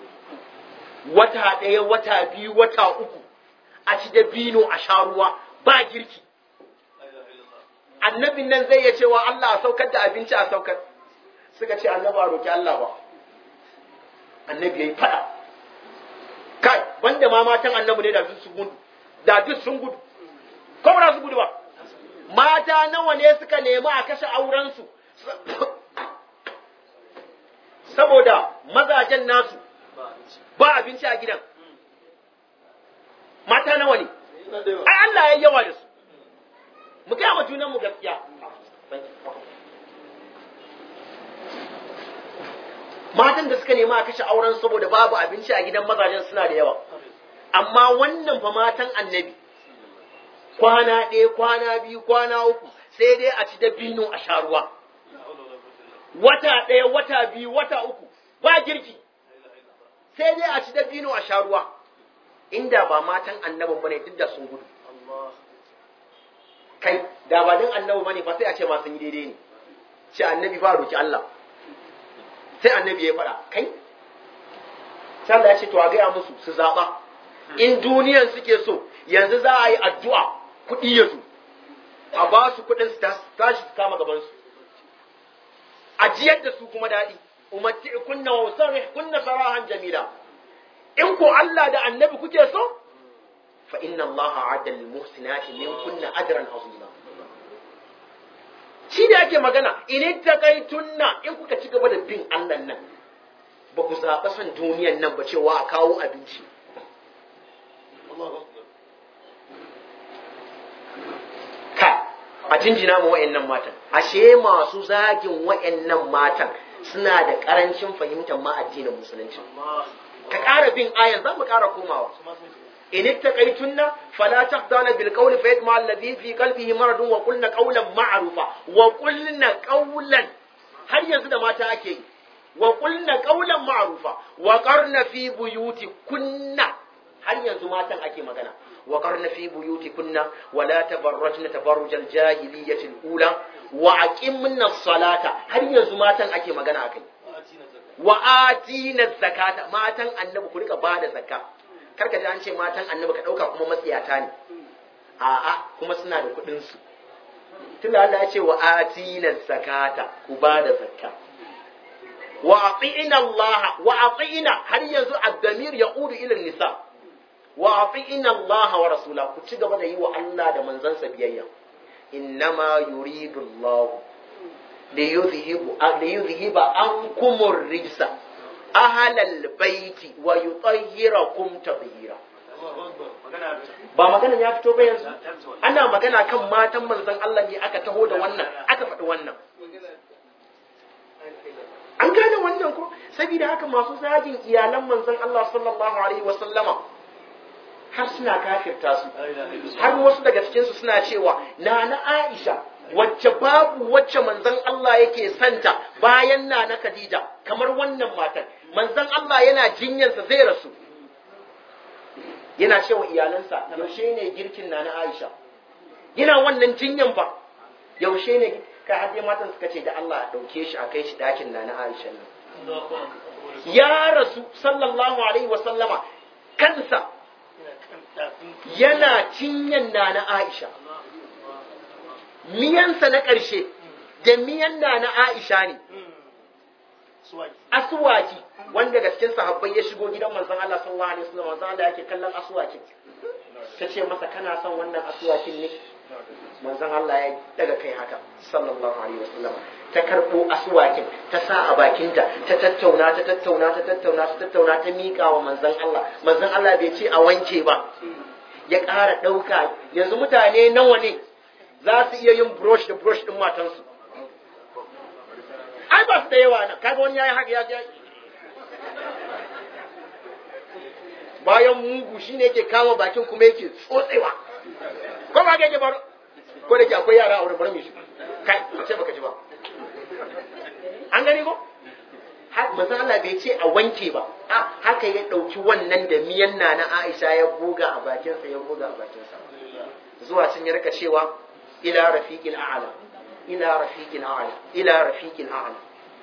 wata ɗaya wata biyu wata uku a ci dabino a sha ruwa ba girki annabin nan zai iya cewa Allah a saukar da abinci a saukar suka ce annabi a roki Allah ba annabi yayi fada kai banda ma matan annabi ne da duk sun gudu da duk sun gudu ko ba su gudu ba mata nawa ne suka nemi a kashe aurensu saboda mazajen nasu ba abinci a gidan mata nawa ne ai Allah ya yawa da su mu gaya wa junan mu gaskiya matan da suka nemi a kashe auren saboda babu abinci a gidan mazajen suna da yawa amma wannan fa matan annabi kwana ɗaya kwana biyu kwana uku sai dai a ci dabino a sha ruwa wata ɗaya wata biyu wata uku ba girki sai dai a ci dabino a sha ruwa inda ba matan annabin bane duk da sun gudu kai da ba din annabi bane fa sai a ce ma sun yi daidai ne ce annabi fa roki Allah sai annabi ya faɗa kai sai Allah ya ce to a gaya musu su zaɓa in duniyan suke so yanzu za a yi addu'a kuɗi ya zo a ba su kuɗin su tashi su kama gabansu a jiyar da su kuma daɗi umarci kunna wa sarri kunna sarahan jamila in ko Allah da annabi kuke so fa inna Allah a'adda lil muhsinati min kunna ajran azima shi da ake magana in takaitunna in kuka ci gaba da bin Allah nan ba ku zaɓa son duniyan nan ba cewa a kawo abinci ka a jinjina mu wa'annan matan ashe masu zagin wa'annan matan suna da karancin fahimtar ma addinin musulunci ka ƙara bin ayan za mu ƙara komawa in ittaqaytunna fala taqdana bil qawli fa yatma alladhi fi qalbihi maradun wa qulna qawlan ma'rufa wa qulna qawlan har yanzu da mata ake yi wa qulna qawlan ma'rufa wa qarna fi buyutikunna har yanzu matan ake magana وقرن في بيوتكن ولا تبرجن تبرج الجاهلية الأولى وأقمنا الصلاة هل يزماتن أكي مغانا أكي وآتينا الزكاة ماتن النبي كلك بعد زكاة karka ji an ce matan annabi ka ɗauka kuma matsiyata ne a'a kuma suna da kuɗin su tunda Allah ya ce wa atina zakata ku ba da zakka wa atiina Allah wa atiina har yanzu ad-damir yaudu ila nisa wa ati'ina Allah wa rasula ku ci gaba da yi wa Allah da manzansa biyayya innama yuridu Allah da yuzhibu da yuzhiba ankumur rijsa ahlal baiti wa yutahhirakum tadhira ba magana ya fito ba yanzu ana magana kan matan manzon Allah ne aka taho da wannan aka faɗi wannan an gane wannan ko saboda haka masu zagin iyalan manzon Allah sallallahu alaihi wa sallama har suna kafirta su har wasu daga cikin su suna cewa na na Aisha wacce babu wacce manzon Allah yake santa bayan na na Khadija kamar wannan matan manzon Allah yana jinyarsa zai rasu yana cewa iyalansa yaushe ne girkin na na Aisha yana wannan jinyan ba yaushe ne ka hadde matan suka ce da Allah a dauke shi a kai shi dakin na na Aisha nan ya rasu sallallahu alaihi wa sallama kansa yana cinyan na na Aisha miyansa na ƙarshe da miyan na na Aisha ne aswaki wanda ga cikin sahabbai ya shigo gidan manzon Allah sallallahu alaihi wasallam manzon Allah yake kallon aswakin ta ce masa kana son wannan aswakin ne manzon Allah ya daga kai haka sallallahu alaihi wasallam ta karbo aswakin ta sa a bakinta ta tattauna ta tattauna ta tattauna ta tattauna ta miƙa wa manzon Allah manzon Allah bai ce a wanke ba ya ƙara ɗauka yanzu mutane nawa ne za su iya yin brush da brush ɗin matansu ai ba su da yawa nan kaga wani yayi haka ya ya bayan mugu shine yake kama bakin kuma yake tsotsewa ko ba yake bar ko da ke akwai yara a wurin bar mi shi kai ce baka ji ba an gani ko manzo Allah bai ce a wanke ba a haka ya dauki wannan da miyan na na Aisha ya buga a bakinsa ya buga a bakinsa zuwa sun ya rika cewa ila rafiqil a'la ila rafiqil a'la ila rafiqil a'la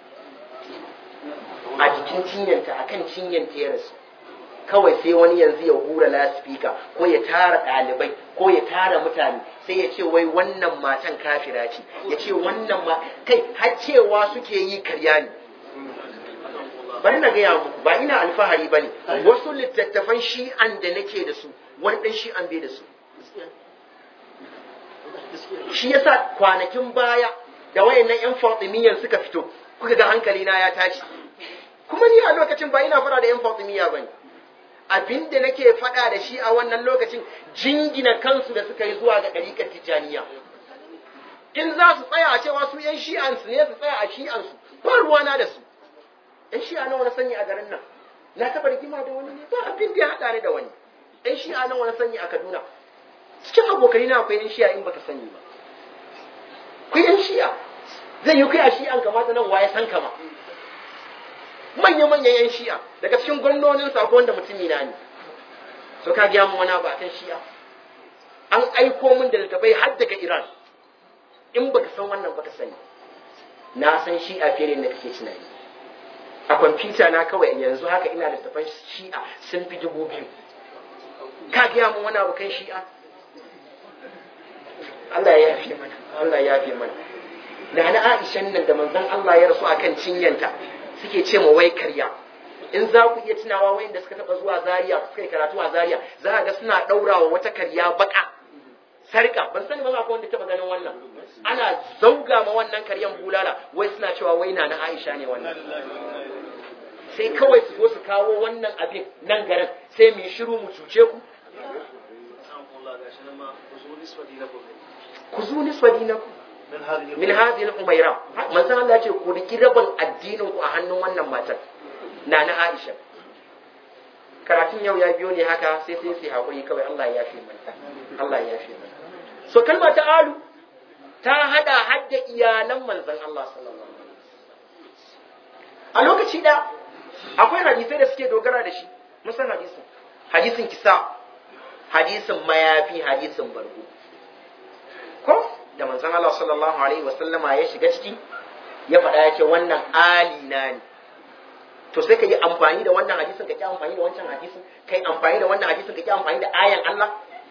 a jikin cinyanta akan cinyanta ya rasu kawai sai wani yanzu ya hura laspika ko ya tara ɗalibai ko ya tara mutane sai ya ce wai wannan matan kafira ce ya ce wannan ma kai har cewa suke yi karya ne bari na gaya muku ba ina alfahari ba ne wasu littattafan shi'an da nake da su wani ɗan shi'an bai da su shi yasa kwanakin baya da wayannan yan fatimiyyan suka fito kuka ga hankali na ya tashi kuma ni a lokacin ba ina fara da yan fatimiyya bane abinda nake fada da shi a wannan lokacin jingina kansu da suka yi zuwa ga ɗariƙar tijjaniya in za su tsaya a cewa su yan shi'ansu ne su tsaya a shi'ansu ba ruwana da su yan shi'a nawa na sani a garin nan na taɓa rigima da wani ne ba abin da ya haɗa ni da wani yan shi'a nawa na sani a kaduna cikin abokai na akwai yan shi'a in baka sani ba ku yan shi'a zai yi kai a shi'an kamata nan waye san kama manya manyan yan shi'a daga cikin gwamnonin sako wanda mutumi na ne so ka gaya mu wani abu akan shi'a an aiko min da littafai har daga iran in baka san wannan baka sani na san shi'a fiye da kake tunani a kwamfuta na kawai yanzu haka ina da littafan shi'a sun fi dubu biyu ka gaya mu wani abu kan shi'a Allah ya yafe mana Allah ya yafe mana da na Aishan nan da manzon Allah ya rasu akan cinyanta suke ce ma wai karya in za ku iya tunawa wayanda suka taba zuwa Zaria suka yi karatu a Zaria za ga suna daurawa wata karya baka sarka ban sani ba akwai wanda taba ganin wannan ana zauga ma wannan karyan bulala wai suna cewa wai na na Aisha ne wannan sai kawai su zo su kawo wannan abin nan garin sai mu yi shiru mu cuce ku ku zu nisfa dinaku min hadhihi al-umayra manzon Allah ce ku riki rabin addinin ku a hannun wannan matar na na Aisha karatun yau ya biyo ne haka sai sai sai hakuri kawai Allah ya yafe mana Allah ya yafe mana so kalma ta alu ta hada hadda iyalan manzon Allah sallallahu alaihi wasallam a lokaci da akwai hadisai da suke dogara da shi musan hadisin hadisin kisa hadisin mayafi hadisin bargo ko da manzon Allah sallallahu alaihi wasallama ya shiga ciki ya faɗa ya ce wannan ali na ne to sai ka yi amfani da wannan hadisin ka ki amfani da wancan hadisin kai amfani da wannan hadisin ka ki amfani da ayan Allah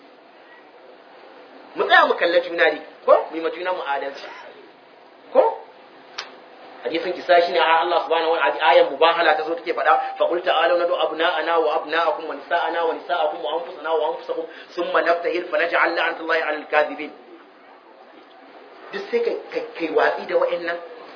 mu tsaya mu kalla juna ne ko mu yi ma juna mu adalci ko hadisin kisa shine a Allah subhanahu wa ta'ala ayan mubahala ta zo take faɗa fa qul ta'alu nadu abna'ana wa abna'akum wa nisa'ana wa nisa'akum wa anfusana wa anfusakum thumma naftahil fa naj'al la'natullahi 'alal kadhibin duk sai kai kai watsi da wa'annan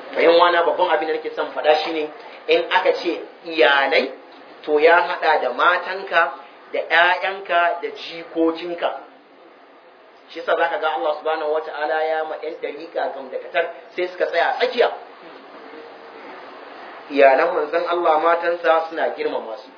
bayan wana babban abin da nake son faɗa shine in aka ce iyalai to ya haɗa da matanka da ‘ya'yanka da jikokinka shi yasa zaka ga Allah subhanahu wata'ala ya ma ɗan dariƙa gam da katar sai suka tsaya tsakiya iyalan manzon Allah matansa suna girmama su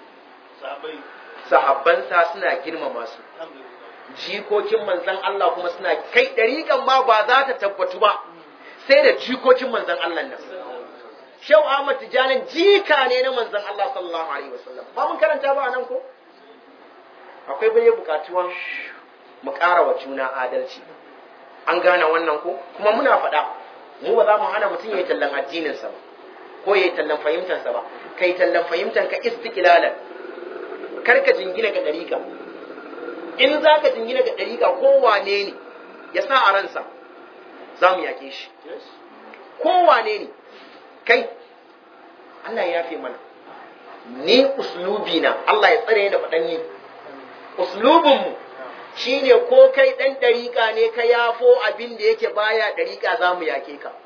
sahabbansa suna girmama su jikokin manzon Allah kuma suna kai dariƙan ma ba za ta tabbatu ba sai da jikokin manzon Allah nan Shau Ahmad Tijanin jika ne na manzon Allah sallallahu alaihi wasallam ba mun karanta ba nan ko akwai bai bukatuwan mu ƙara wa juna adalci an gane wannan ko kuma muna faɗa mu ba za mu hana mutum ya yi tallan addininsa ba ko ya yi tallan fahimtansa ba kai tallan fahimtanka istiqlalan kar ka jingina ga ɗariƙa in za ka jingina ga ɗariƙa kowane ne ya sa a ransa za mu yaƙe shi kowane ne kai Allah ya yafe mana ni uslubi na Allah ya tsare da faɗan ni uslubinmu shi ne ko kai ɗan ɗariƙa ne ka yafo abin da yake baya ɗariƙa za mu yake ka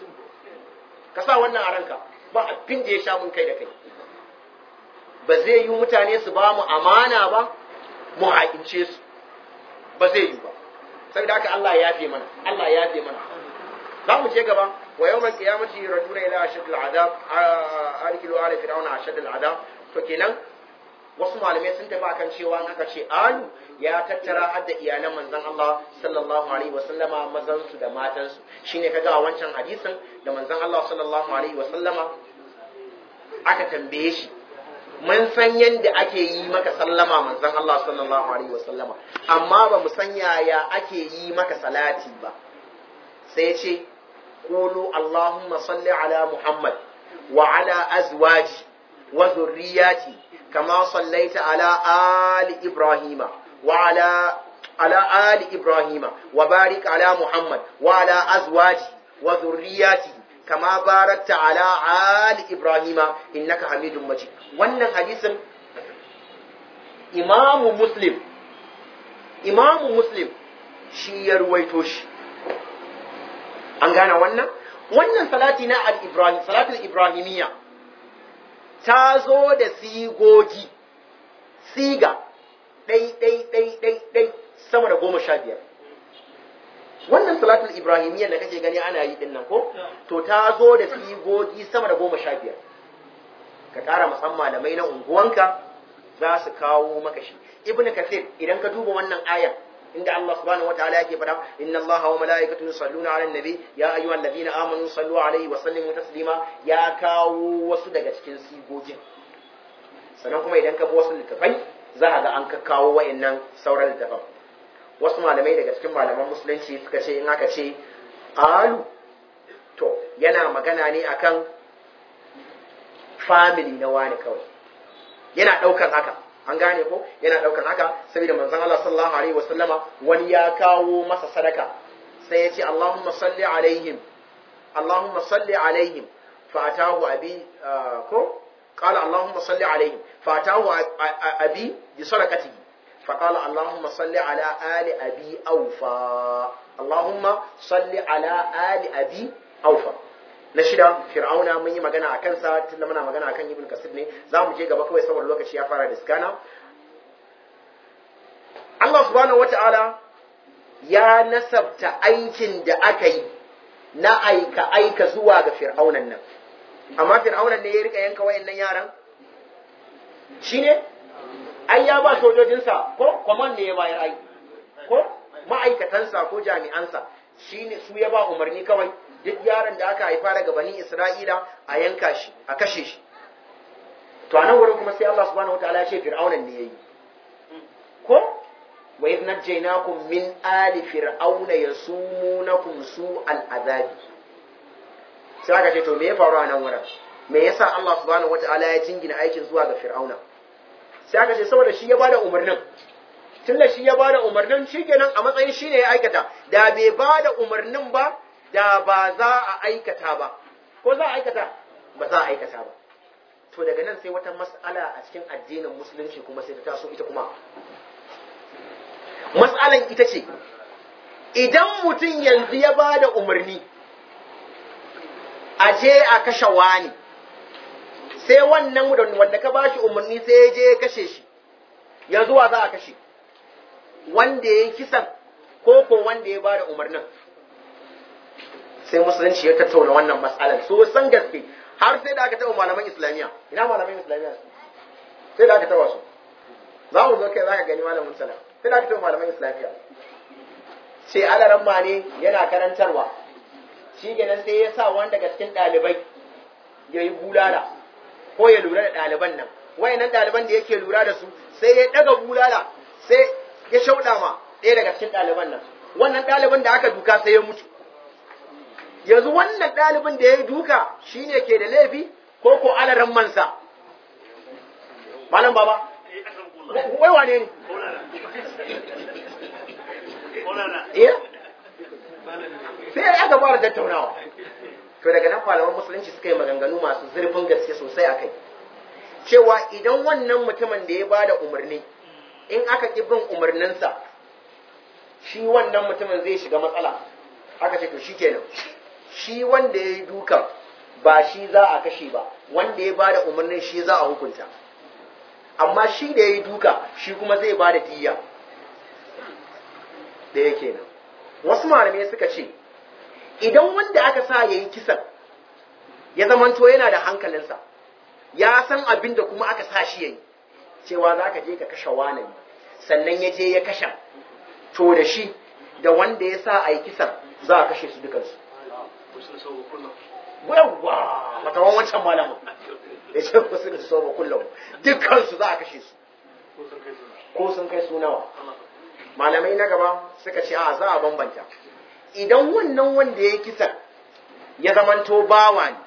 ka sa wannan a ranka ba abin da ya sha mun kai da kai ba zai yi mutane su ba mu amana ba mu haƙince su ba zai yi ba saboda haka Allah ya yafe mana Allah ya yafe mana za mu je gaba wa yawmal qiyamati raduna ila ashaddil adab arkilu ala fir'auna ashaddil adab to kenan wasu malamai sun tafi akan cewa in aka ce alu ya tattara har da iyalan manzon Allah sallallahu alaihi wasallama mazan su da matan su shine kaga a wancan hadisin da manzon Allah sallallahu alaihi wasallama aka tambaye shi mun san yadda ake yi maka sallama manzon Allah sallallahu alaihi wasallama amma ba mu san yaya ake yi maka salati ba sai ya ce qulu allahumma salli ala muhammad wa ala azwaji wa dhurriyyati kama sallaita ala ali ibrahima wa ala على آل إبراهيم وبارك على محمد وعلى أزواجه وذرياته كما باركت على آل إبراهيم إنك حميد مجيد wannan hadisin imamu muslim imamu muslim shi ya ruwaito shi an gane wannan wannan salati na al-ibrahim salatul ibrahimiyya ta zo da sigogi siga ɗai ɗai ɗai ɗai ɗai sama da goma sha biyar wannan salatul ibrahimiyya da kake gani ana yi dinnan ko to ta zo da sigogi sama da goma sha biyar ka ƙara musamman malamai na unguwanka za su kawo maka shi ibn kasir idan ka duba wannan ayar inda Allah subhanahu wa ta'ala yake faɗa inna Allah wa mala'ikatu yusalluna 'alan nabi ya ayyuhal ladina amanu sallu 'alaihi wa sallimu taslima ya kawo wasu daga cikin sigogin sannan kuma idan ka bi wasu littafai za a ga an ka kawo wayannan sauran littafan wasu malamai daga cikin malaman musulunci suka ce in aka ce alu to yana magana ne akan family na wani kawai yana ɗaukan haka an gane ko yana ɗaukan haka saboda manzon Allah sallallahu alaihi wasallama wani ya kawo masa sadaka sai ya ce Allahumma salli alaihim Allahumma salli alaihim fatahu abi ko qala Allahumma salli alaihim fatahu abi bi sadaqatihi فقال اللهم صل على آل أبي أوفى اللهم صل على آل أبي أوفى na shida fir'auna mun yi magana a kansa tunda muna magana akan ibn kasir ne za mu je gaba kawai saboda lokaci ya fara diskana Allah subhanahu wata'ala ya nasabta aikin da aka yi na aika aika zuwa ga fir'aunan nan amma fir'aunan ne ya rika yanka wayannan yaran shine ai ya ba sojojinsa ko kwaman ne ya bayar ai ko ma'aikatansa ko jami'ansa shine su ya ba umarni kawai duk yaron da aka haifa daga bani Isra'ila a yanka shi a kashe shi to a nan wurin kuma sai Allah subhanahu wataala ya ce fir'aunan ne yayi ko wa idh najaynakum min ali fir'auna yasumunakum su'al azabi sai aka ce to me ya faru a nan wurin me yasa Allah subhanahu wataala ya jingina aikin zuwa ga fir'auna sai aka ce saboda shi ya bada umarnin tunda shi ya bada umarnin shi kenan a matsayin shi ne ya aikata da bai bada umarnin ba da ba za a aikata ba ko za a aikata ba za a aikata ba to daga nan sai wata mas'ala a cikin addinin musulunci kuma sai ta taso ita kuma mas'alan ita ce idan mutum yanzu ya bada umarni a je a kashe wani sai wannan wanda ka bashi umarni sai ya je ya kashe shi yanzu wa za a kashe wanda ya yi kisan ko ko wanda ya bada umarnin sai musulunci ya tattauna wannan matsalar so san gaske har sai da aka taɓa malaman islamiyya ina malaman islamiyya sai da aka taɓa su za mu zo kai za ka gani malamin salam sai da aka taɓa malaman islamiyya sai alaran ma ne yana karantarwa shi kenan sai ya sa wanda daga cikin ɗalibai ya yi bulala ko ya lura da ɗaliban nan wayannan ɗaliban da yake lura da su sai ya ɗaga bulala sai ya shauɗa ma ɗaya daga cikin ɗaliban nan wannan ɗaliban da aka duka sai ya mutu yanzu wannan ɗalibin da ya yi duka shine ke da laifi ko ko alaran mansa malam baba wai wane ne iya sai aka fara tattaunawa to daga nan malaman musulunci suka yi maganganu masu zurfin gaske sosai a kai cewa idan wannan mutumin da ya ba da umarni in aka ƙi bin umarninsa shi wannan mutumin zai shiga matsala aka ce to shi kenan shi wanda ya yi dukan ba shi za a kashe ba wanda ya ba da umarnin shi za a hukunta amma shi da ya yi duka shi kuma zai ba da diya da yake nan wasu malamai suka ce idan wanda aka sa ya yi kisan ya zamanto yana da hankalinsa ya san abin da kuma aka sa shi ya yi cewa za ka je ka kashe wani sannan ya je ya kashe to da shi da wanda ya sa a yi kisan za a kashe su dukansu yawwa matawan wancan malamin ya ce ku sun so ba kullum dukansu za a kashe su ko sun kai su nawa malamai na gaba suka ce a za a bambanta idan wannan wanda ya kisan ya zamanto bawa ne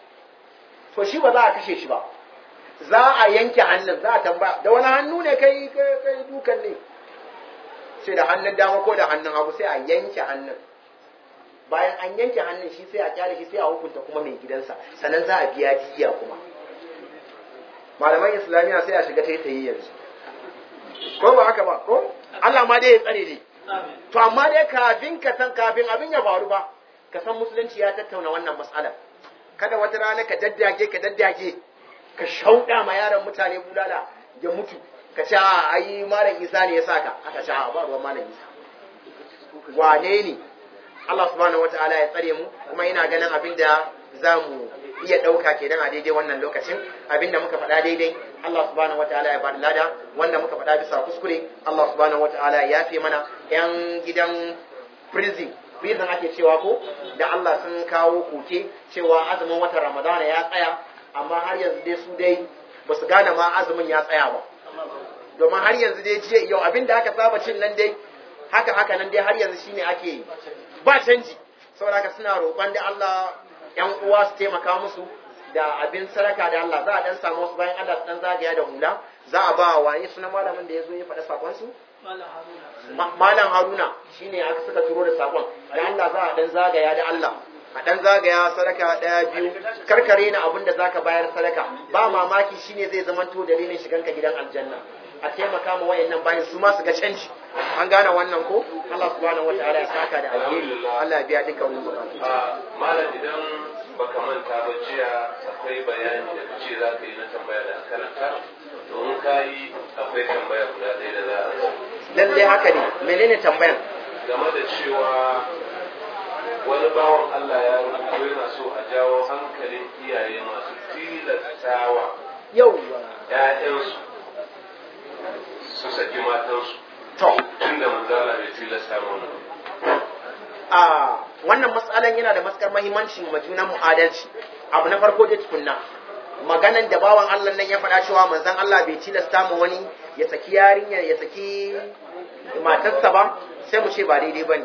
to shi ba za a kashe shi ba za a yanke hannun za a tambaya da wani hannu ne kai kai dukan ne sai da hannun dama ko da hannun hagu sai a yanke hannun bayan an yanke hannun shi sai a kyale shi sai a hukunta kuma mai gidansa sannan za a biya diya kuma malaman islamiyya sai a shiga taitayi yanzu ko ba haka ba ko Allah ma dai ya tsare ne to amma dai kafin ka san kafin abin ya faru ba ka san musulunci ya tattauna wannan mas'alar kada wata rana ka daddage ka daddage ka shauɗa ma yaron mutane bulala ya mutu ka ce a ai malam isa ne ya saka aka ce a ba ruwan malam isa wane ne Allah subhanahu wataala ya tsare mu kuma ina ganin abin da za mu iya ɗauka kenan a daidai wannan lokacin abinda muka faɗa daidai Allah subhanahu wataala ya bada lada wanda muka faɗa bisa kuskure Allah subhanahu wataala ya yafe mana yan gidan prison prison ake cewa ko da Allah sun kawo koke cewa azumin watan Ramadana ya tsaya amma har yanzu dai su dai ba su gane ma azumin ya tsaya ba domin har yanzu dai jiya yau abinda aka saba cin nan dai haka haka nan dai har yanzu shine ake ba canji saboda haka suna roƙon da Allah ‘yan uwa su taimaka musu da abin sadaka da Allah za a dan samu wasu bayan Allah su dan zagaya da hula za a ba wani suna malamin da ya zo ya faɗa sakonsu? Malam Haruna shi ne aka suka turo da sakon da Allah za a dan zagaya da Allah a dan zagaya sadaka ɗaya biyu karkare na abin da zaka bayar sadaka ba mamaki shine zai zamanto dalilin shiganka gidan aljanna a taimaka ma wayannan bayan su ma su ga canji an gane wannan ko Allah subhanahu wataala ya saka da alheri Allah ya biya duka wani bukatu malam idan baka manta ba jiya akwai bayani da kace za ka yi na tambaya da karanta domin ka yi akwai tambaya guda ɗaya da za a lalle haka ne menene tambayan game da cewa wani bawan Allah ya rubuto yana so a jawo hankalin iyaye masu tilastawa yauwa ‘ya'yansu su saki matansu to tunda manzala bai tilasta mana a wannan matsalan yana da maskar mahimmanci ma junan mu adalci abu na farko dai tukunna maganan da bawan Allah nan ya faɗa cewa manzon Allah bai tilasta mu wani ya saki yarinya ya saki matarsa ba sai mu ce ba daidai bane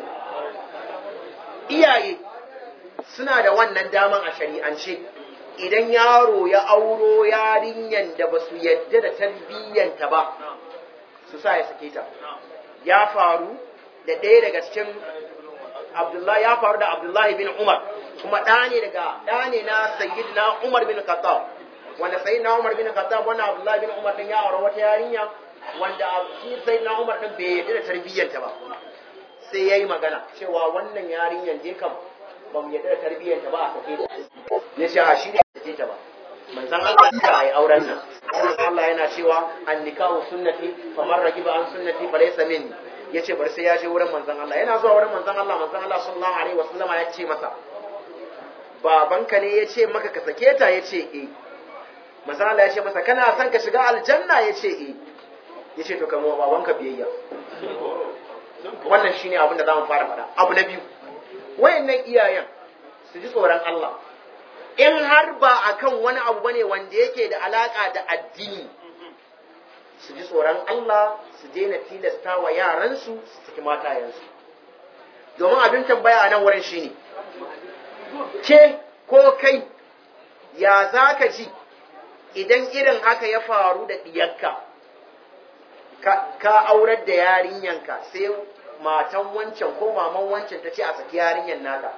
iyaye suna da wannan daman a shari'ance idan yaro ya auro yarinyan da ba su yadda da tarbiyyanta ba su sa ya sake ta ya faru da ɗaya daga cikin Abdullahi ya faru da Abdullahi bin Umar kuma ɗa ne daga ɗa ne na Sayyidina Umar bin Khattab wanda Sayyidina Umar bin Khattab wannan Abdullahi bin Umar din ya aure wata yarinya wanda shi Sayyidina Umar din bai yarda da tarbiyyanta ba sai yayi magana cewa wannan yarinyan je kam ba mu yarda da tarbiyyanta ba a sake ta ya ce a shi ne ya ta ba manzan Allah ya yi auren nan Allah yana cewa an nikahu sunnati faman ragiba an sunnati fa laysa minni yace bar sai ya je wurin manzan Allah yana zuwa wurin manzan Allah manzan Allah sallallahu alaihi wasallama ya ce masa babanka ne ya ce maka ka sake ta ya ce eh manzan Allah ya ce masa kana son ka shiga aljanna ya ce eh ya ce to kamo babanka biyayya wannan shine abin da za mu fara faɗa abu na biyu wayannan iyayen su ji tsoron Allah in har ba akan wani abu bane wanda yake da alaka da addini su ji tsoron Allah su daina tilasta wa yaransu su saki matayensu domin abin tambaya a nan wurin shine ke ko kai ya za ka ji idan irin haka ya faru da ɗiyarka ka aurar da yarinyanka sai matan wancan ko maman wancan ta ce a saki yarinyan naka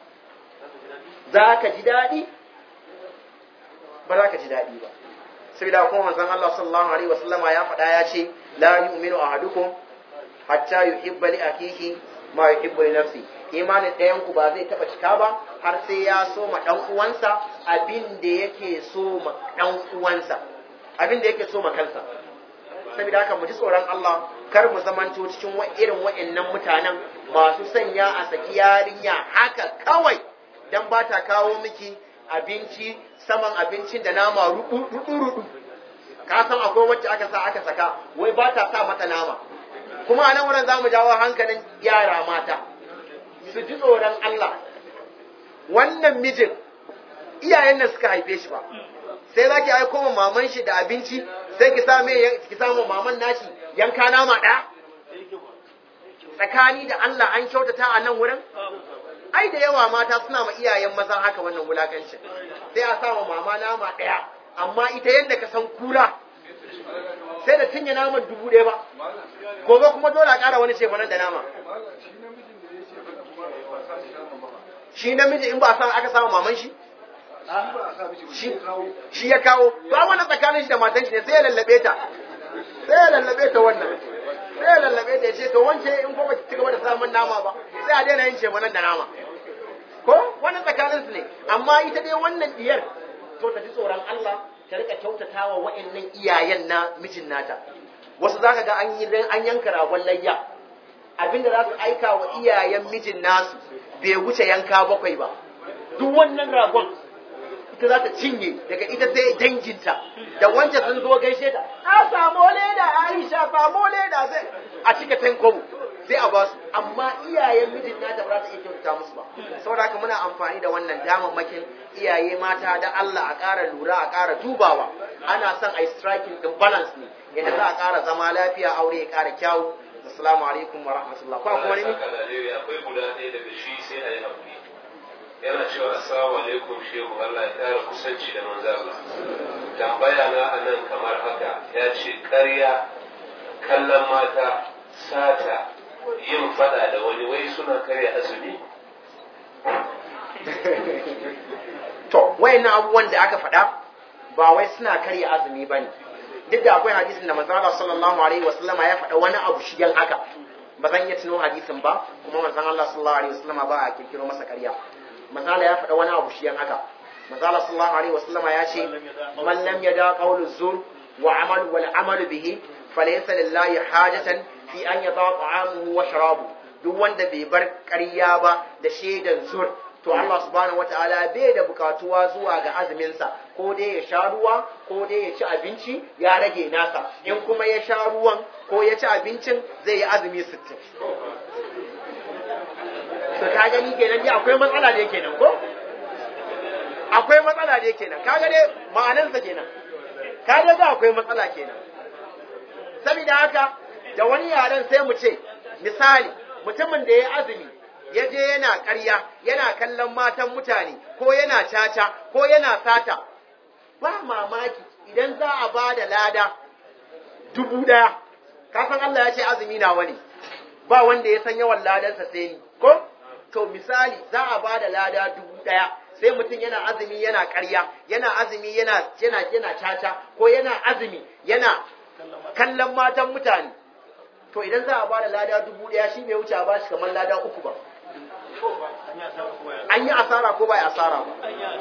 za ka ji daɗi ba za ka ji daɗi ba saboda kuma manzon Allah sallallahu alaihi wasallama ya faɗa ya ce la yu'minu ahadukum hatta yuhibba li akihi ma yuhibbu li nafsi imanin ɗayan ku ba zai taɓa cika ba har sai ya so ma ɗan uwansa abin da yake so ma ɗan uwansa abin da yake so ma kansa saboda haka mu ji tsoron Allah kar mu zamanto cikin irin wa'annan mutanen masu sanya a saki yarinya haka kawai dan ba ta kawo miki abinci saman abincin da nama rudu rudu ka san akwai wacce aka sa aka saka wai ba ta sa mata nama kuma a nan wurin za mu jawo hankalin yara mata su ji tsoron Allah wannan mijin iyayen nan suka haife shi ba sai za ki aiko ma maman shi da abinci sai ki sa ki samu maman nashi yanka nama ɗaya tsakani da Allah an kyautata a nan wurin ai da yawa mata suna ma iyayen maza haka wannan wulakancin sai a sa mama nama ɗaya amma ita yadda ka san kura sai da cinye naman dubu ɗaya ba gobe kuma dole a ƙara wani shefanan da nama shi namiji in ba a san aka samu maman shi shi ya kawo ba wani tsakanin shi da matan shi ne sai ya lallabe ta sai ya lallabe ta wannan sai ya lallabe ta ya ce to wance in kuma ci gaba da samun nama ba sai a daina yin shefanan da nama ko wani tsakanin su ne amma ita dai wannan diyar to ta ji tsoron Allah ta rika kyautatawa wa'annan iyayen na mijin nata wasu zaka ga an yi an yanka ragon layya abinda za su aika wa iyayen mijin nasu bai wuce yanka bakwai ba duk wannan ragon ita za ta cinye daga ita sai danginta da wance sun zo gaishe ta a samu leda Aisha samu leda sai a cika tankobo sai a basu amma iyayen mijin nata ba za ta iya kyautata musu ba saboda haka muna amfani da wannan damammakin iyaye mata da Allah a ƙara lura a ƙara dubawa ana son a yi striking din balance ne yadda za a ƙara zama lafiya aure ya ƙara kyawu assalamu alaikum wa rahmatullah ko kuma ne akwai guda ɗaya daga shi sai a yi haƙuri yana cewa assalamu alaikum shehu Allah ya ƙara kusanci da manzo Allah tambaya na anan kamar haka ya ce ƙarya kallon mata sata yin fada da wani wai suna karya azumi to wayannan abubuwan da aka faɗa ba wai suna karya azumi bane duk da akwai hadisin da manzo Allah sallallahu alaihi wasallam ya faɗa wani abu shigen haka ba zan iya tuno hadisin ba kuma manzo Allah sallallahu alaihi wasallam ba a kirkiro masa karya manzo Allah ya faɗa wani abu shigen haka manzo Allah sallallahu alaihi wasallam ya ce man lam yada qawlu zur wa amal wal amal bihi falaysa lillahi hajatan fi an yada ta'amuhu wa sharabu duk wanda bai bar ƙarya ba da shaidan zur to Allah subhanahu wataala bai da bukatuwa zuwa ga azuminsa ko dai ya sha ruwa ko dai ya ci abinci ya rage nasa in kuma ya sha ruwan ko ya ci abincin zai yi azumi sittin. to ka gani kenan dai akwai matsala da kenan ko akwai matsala da kenan ka ga dai ma'anarsa kenan ka ga akwai matsala kenan saboda haka da wani yaren sai mu ce misali mutumin da ya azumi ya je yana ƙarya yana kallon matan mutane ko yana caca ko yana sata ba mamaki idan za a ba da lada dubu ɗaya kasan Allah ya ce azumi na wani ba wanda ya san yawan ladansa sai ni ko to misali za a ba da lada dubu ɗaya sai mutum yana azumi yana ƙarya yana azumi yana yana yana caca ko yana azumi yana kallon matan mutane to idan za a ba da lada dubu ɗaya shi bai wuce a ba shi kamar lada uku ba an yi asara ko ba ya asara ba ai an yi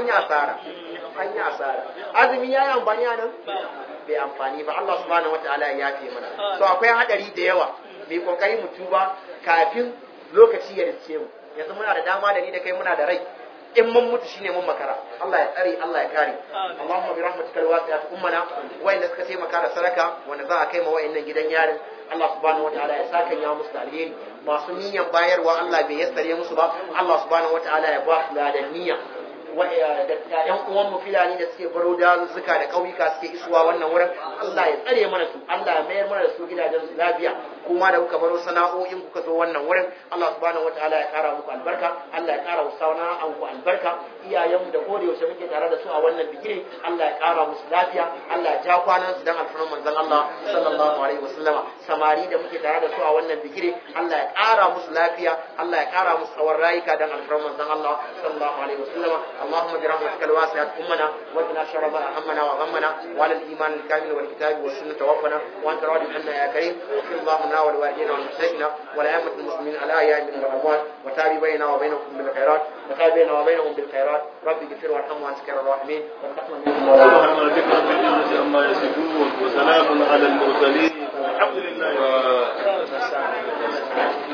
an yi asara an yi asara azumi ya yi amfani a nan bai amfani ba Allah subhanahu wataala ya yafe mana so akwai hadari da yawa mai kokari mu tuba kafin lokaci ya riske mu yanzu muna da dama da ni da kai muna da rai in mun mutu shine mun makara Allah ya tsare Allah ya kare Allahumma bi rahmatika alwasi'at ummana wayanda suka taimaka da sadaka wanda za a kai ma wayannan gidan yarin Allah subhanahu wataala ya saka ya musu da alheri masu niyyar bayarwa Allah bai yassare musu ba Allah subhanahu wataala ya ba su da niyya da ƴan uwan mu filani da suke baro dazuzzuka da ƙauyuka suke isuwa wannan wurin Allah ya tsare mana su Allah ya mayar mana da su gidajen su lafiya kuma da kuka baro sana'o'in kuka zo wannan wurin Allah subhanahu wataala ya kara muku albarka Allah ya kara wa sana'an ku albarka iyayen mu da koda yaushe muke tare da su a wannan bigire Allah ya kara musu lafiya Allah ya ja kwanan su dan alfarman manzon Allah sallallahu alaihi wasallama samari da muke tare da su a wannan bigire Allah ya kara musu lafiya Allah ya kara musu tsawon rayuka dan alfarman manzon Allah sallallahu alaihi wasallama اللهم برحمتك الواسعة أمنا وقنا شر ما أهمنا وغمنا وعلى الإيمان الكامل والكتاب والسنة توفنا وأنت راض عنا يا كريم واغفر اللهم لنا ولوالدينا والمشركين والأئمة المسلمين الأحياء منهم والأموات وتاب بيننا وبينكم بالخيرات وتاب بيننا وبينهم بالخيرات رب اغفر وارحم وأنت خير الراحمين سبحان ربك رب العزة عما يصفون وسلام على المرسلين والحمد لله والسلام